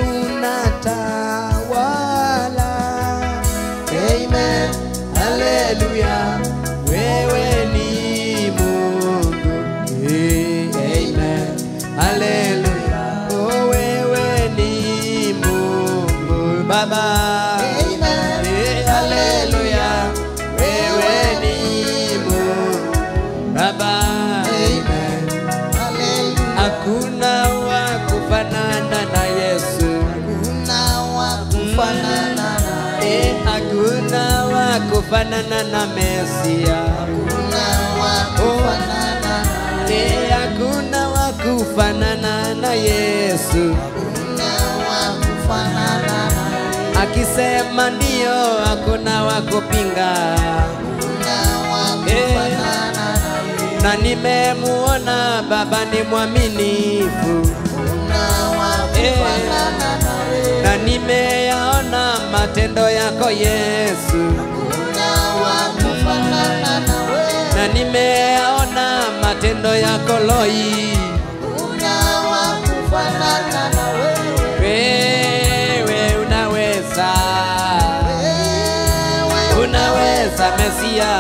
unatawala. Amen. Haleluya. Wewe ni Mungu. Eh, Amen. Haleluya. Oh, wewe ni Mungu. Baba. Amen. Eh, Haleluya. Wewe ni Mungu. Baba. Amen. Hallelujah. Hakuna wa kufanana na Yesu. Kuna wa kufanana naye. Eh, hakuna wa kufanana na Mesia. Kuna wa kufanana naye. Eh, hakuna wa kufanana na Yesu. Kuna wa kufanana naye. Akisema ndio, hakuna wa kupinga. Kuna wa Eh. kufanana naye. Na nimemuona Baba ni mwaminifu, Kuna wa kufanana naye. na nimeyaona matendo yako Yesu. Kuna wa kufanana nawe. na nimeyaona matendo yako Loi. Kuna wa kufanana nawe. Wewe unaweza, Wewe unaweza Mesia,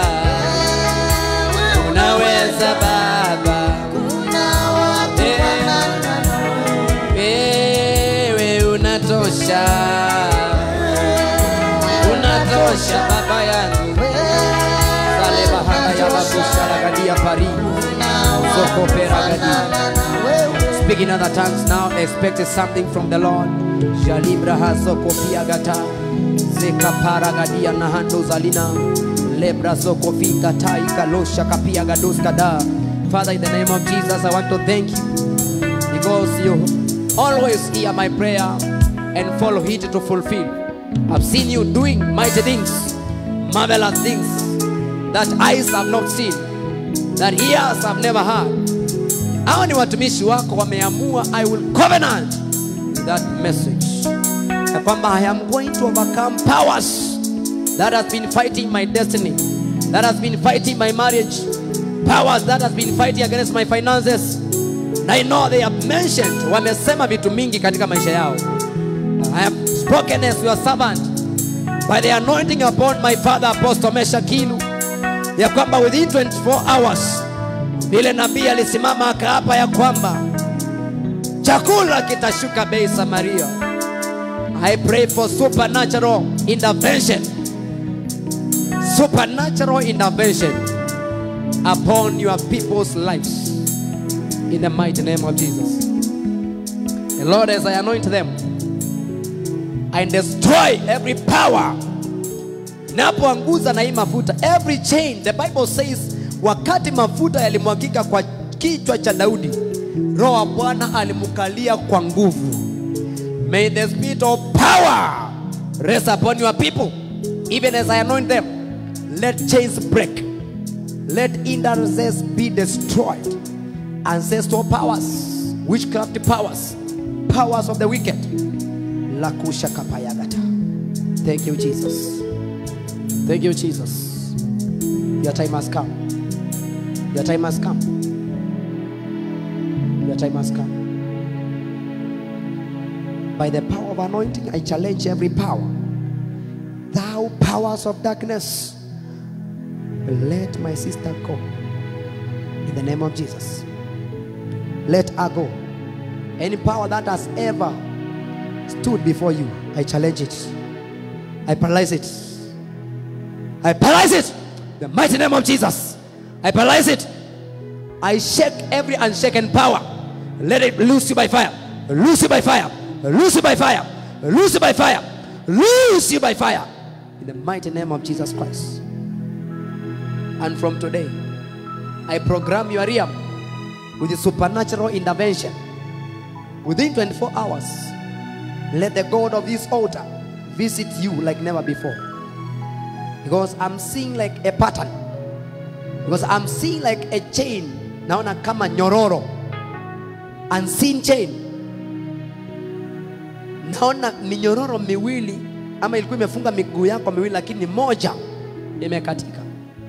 unaweza Baba. Kuna wa kufanana nawe. Wewe unatosha, unatosha Baba yangu. Sale bahanga ya babushara gadia pari zoko pera gadia. Speak in other tongues now, expect something from the Lord. Jalibra hazoko piagata. Zeka paragadia na hando zalina. Lebra zoko fika taika losha kapia gados kada. Father, in the name of Jesus, I want to thank you because you always hear my prayer and follow it to fulfill. I've seen you doing mighty things, marvelous things that eyes have not seen, that ears have never heard. Hawa ni watumishi wako wameamua, I will covenant with that message ya kwamba I am going to overcome powers that has been fighting my destiny, that has been fighting my marriage, powers that has been fighting against my finances. Na I know they have mentioned, wamesema vitu mingi katika maisha yao. I have spoken as your servant by the anointing upon my father Apostle Mesha Kilu ya kwamba within 24 hours vile nabii alisimama akaapa ya kwamba chakula kitashuka bei Samaria. I pray for supernatural intervention, supernatural intervention upon your people's lives in the mighty name of Jesus. And Lord, as I anoint them, I destroy every power napoanguza na hii mafuta every chain the bible says wakati mafuta yalimwagika kwa kichwa cha daudi roho wa bwana alimkalia kwa nguvu may the spirit of power rest upon your people even as i anoint them let chains break let hindrances be destroyed ancestral powers witchcraft powers powers of the wicked lakusha kapayagata thank you jesus Thank you, Jesus. Your time has come. Your time has come. Your time has come. By the power of anointing, I challenge every power. Thou powers of darkness, let my sister go. In the name of Jesus. Let her go. Any power that has ever stood before you, I challenge it. I paralyze it. I paralyze it. The mighty name of Jesus. I paralyze it. I shake every unshaken power. Let it loose you by fire. Loose you by fire. Loose you by fire. Loose you by fire. Loose you by fire. In the mighty name of Jesus Christ. And from today, I program your realm with the supernatural intervention. Within 24 hours, let the God of this altar visit you like never before because I'm seeing like a pattern because I'm seeing like a chain naona kama nyororo unseen chain naona ni nyororo miwili ama ilikuwa imefunga miguu yako miwili lakini moja imekatika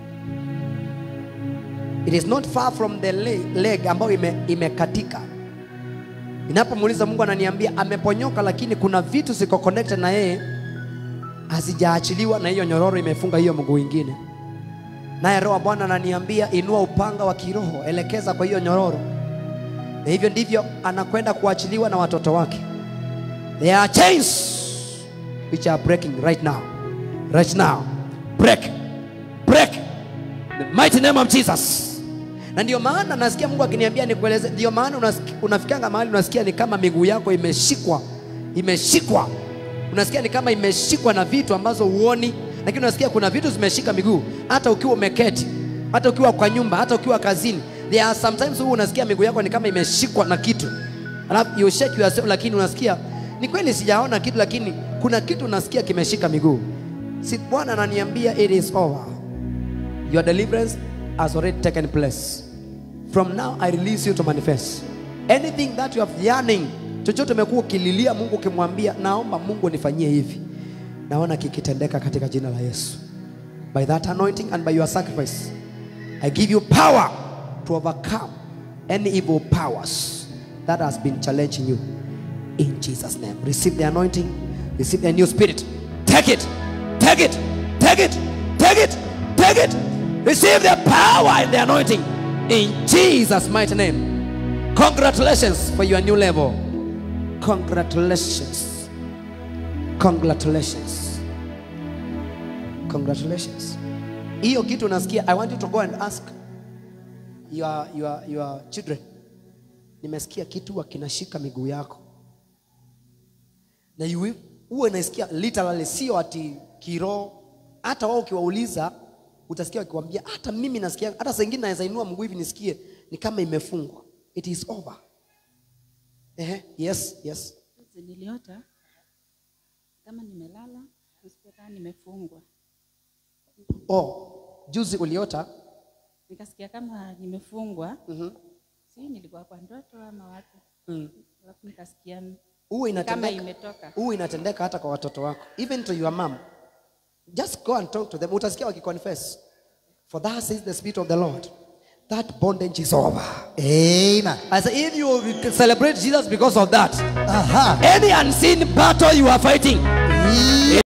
it is not far from the leg, leg ambayo ime, imekatika ninapomuuliza mungu ananiambia ameponyoka lakini kuna vitu ziko connected na yeye hazijaachiliwa na hiyo nyororo imefunga hiyo mguu ingine naye roho wa bwana ananiambia inua upanga wa kiroho elekeza kwa hiyo nyororo na hivyo ndivyo anakwenda kuachiliwa na watoto wake there are chains which are breaking right now right now break break In the mighty name of jesus na ndio maana nasikia mungu akiniambia nikueleze ndio maana unasiki- unafikanga mahali unasikia ni kama miguu yako imeshikwa imeshikwa unasikia ni kama imeshikwa na vitu ambazo huoni lakini unasikia kuna vitu zimeshika miguu hata ukiwa umeketi hata ukiwa kwa nyumba hata ukiwa kazini there are sometimes huwa unasikia miguu yako ni kama imeshikwa na kitu alafu you shake yourself lakini unasikia ni kweli sijaona kitu lakini kuna kitu unasikia kimeshika miguu si bwana ananiambia it is over your deliverance has already taken place from now i release you to manifest anything that you have yearning chochote umekuwa ukililia mungu ukimwambia naomba mungu nifanyie hivi naona kikitendeka katika jina la yesu by that anointing and by your sacrifice i give you power to overcome any evil powers that has been challenging you in jesus name receive the anointing receive the new spirit take it take it take it take it take it receive the power and the anointing in jesus mighty name congratulations for your new level congratulations congratulations congratulations hiyo kitu unasikia i want you to go and ask your, your, your children nimesikia kitu huwa kinashika miguu yako na you- huwa inasikia literally sio ati kiroho hata wao ukiwauliza utasikia wakiwambia hata mimi nasikia hata saa ingine naweza inua mguu hivi nisikie ni kama imefungwa it is over Ehe, yes yes Juzi niliota kama nimelala, nasikia kama nimefungwa. oh juzi uliota Nikasikia kama nimefungwa. Mhm. Si nilikuwa kwa ndoto ama wapi? mm. Alafu nikasikia huwa kama inatendeka imetoka. huwa inatendeka hata kwa watoto wako even to your mom just go and talk to them utasikia wakiconfess for that says the spirit of the lord that bondage is over Amen. I say, if you celebrate jesus because of that Aha. any unseen battle you are fighting Hii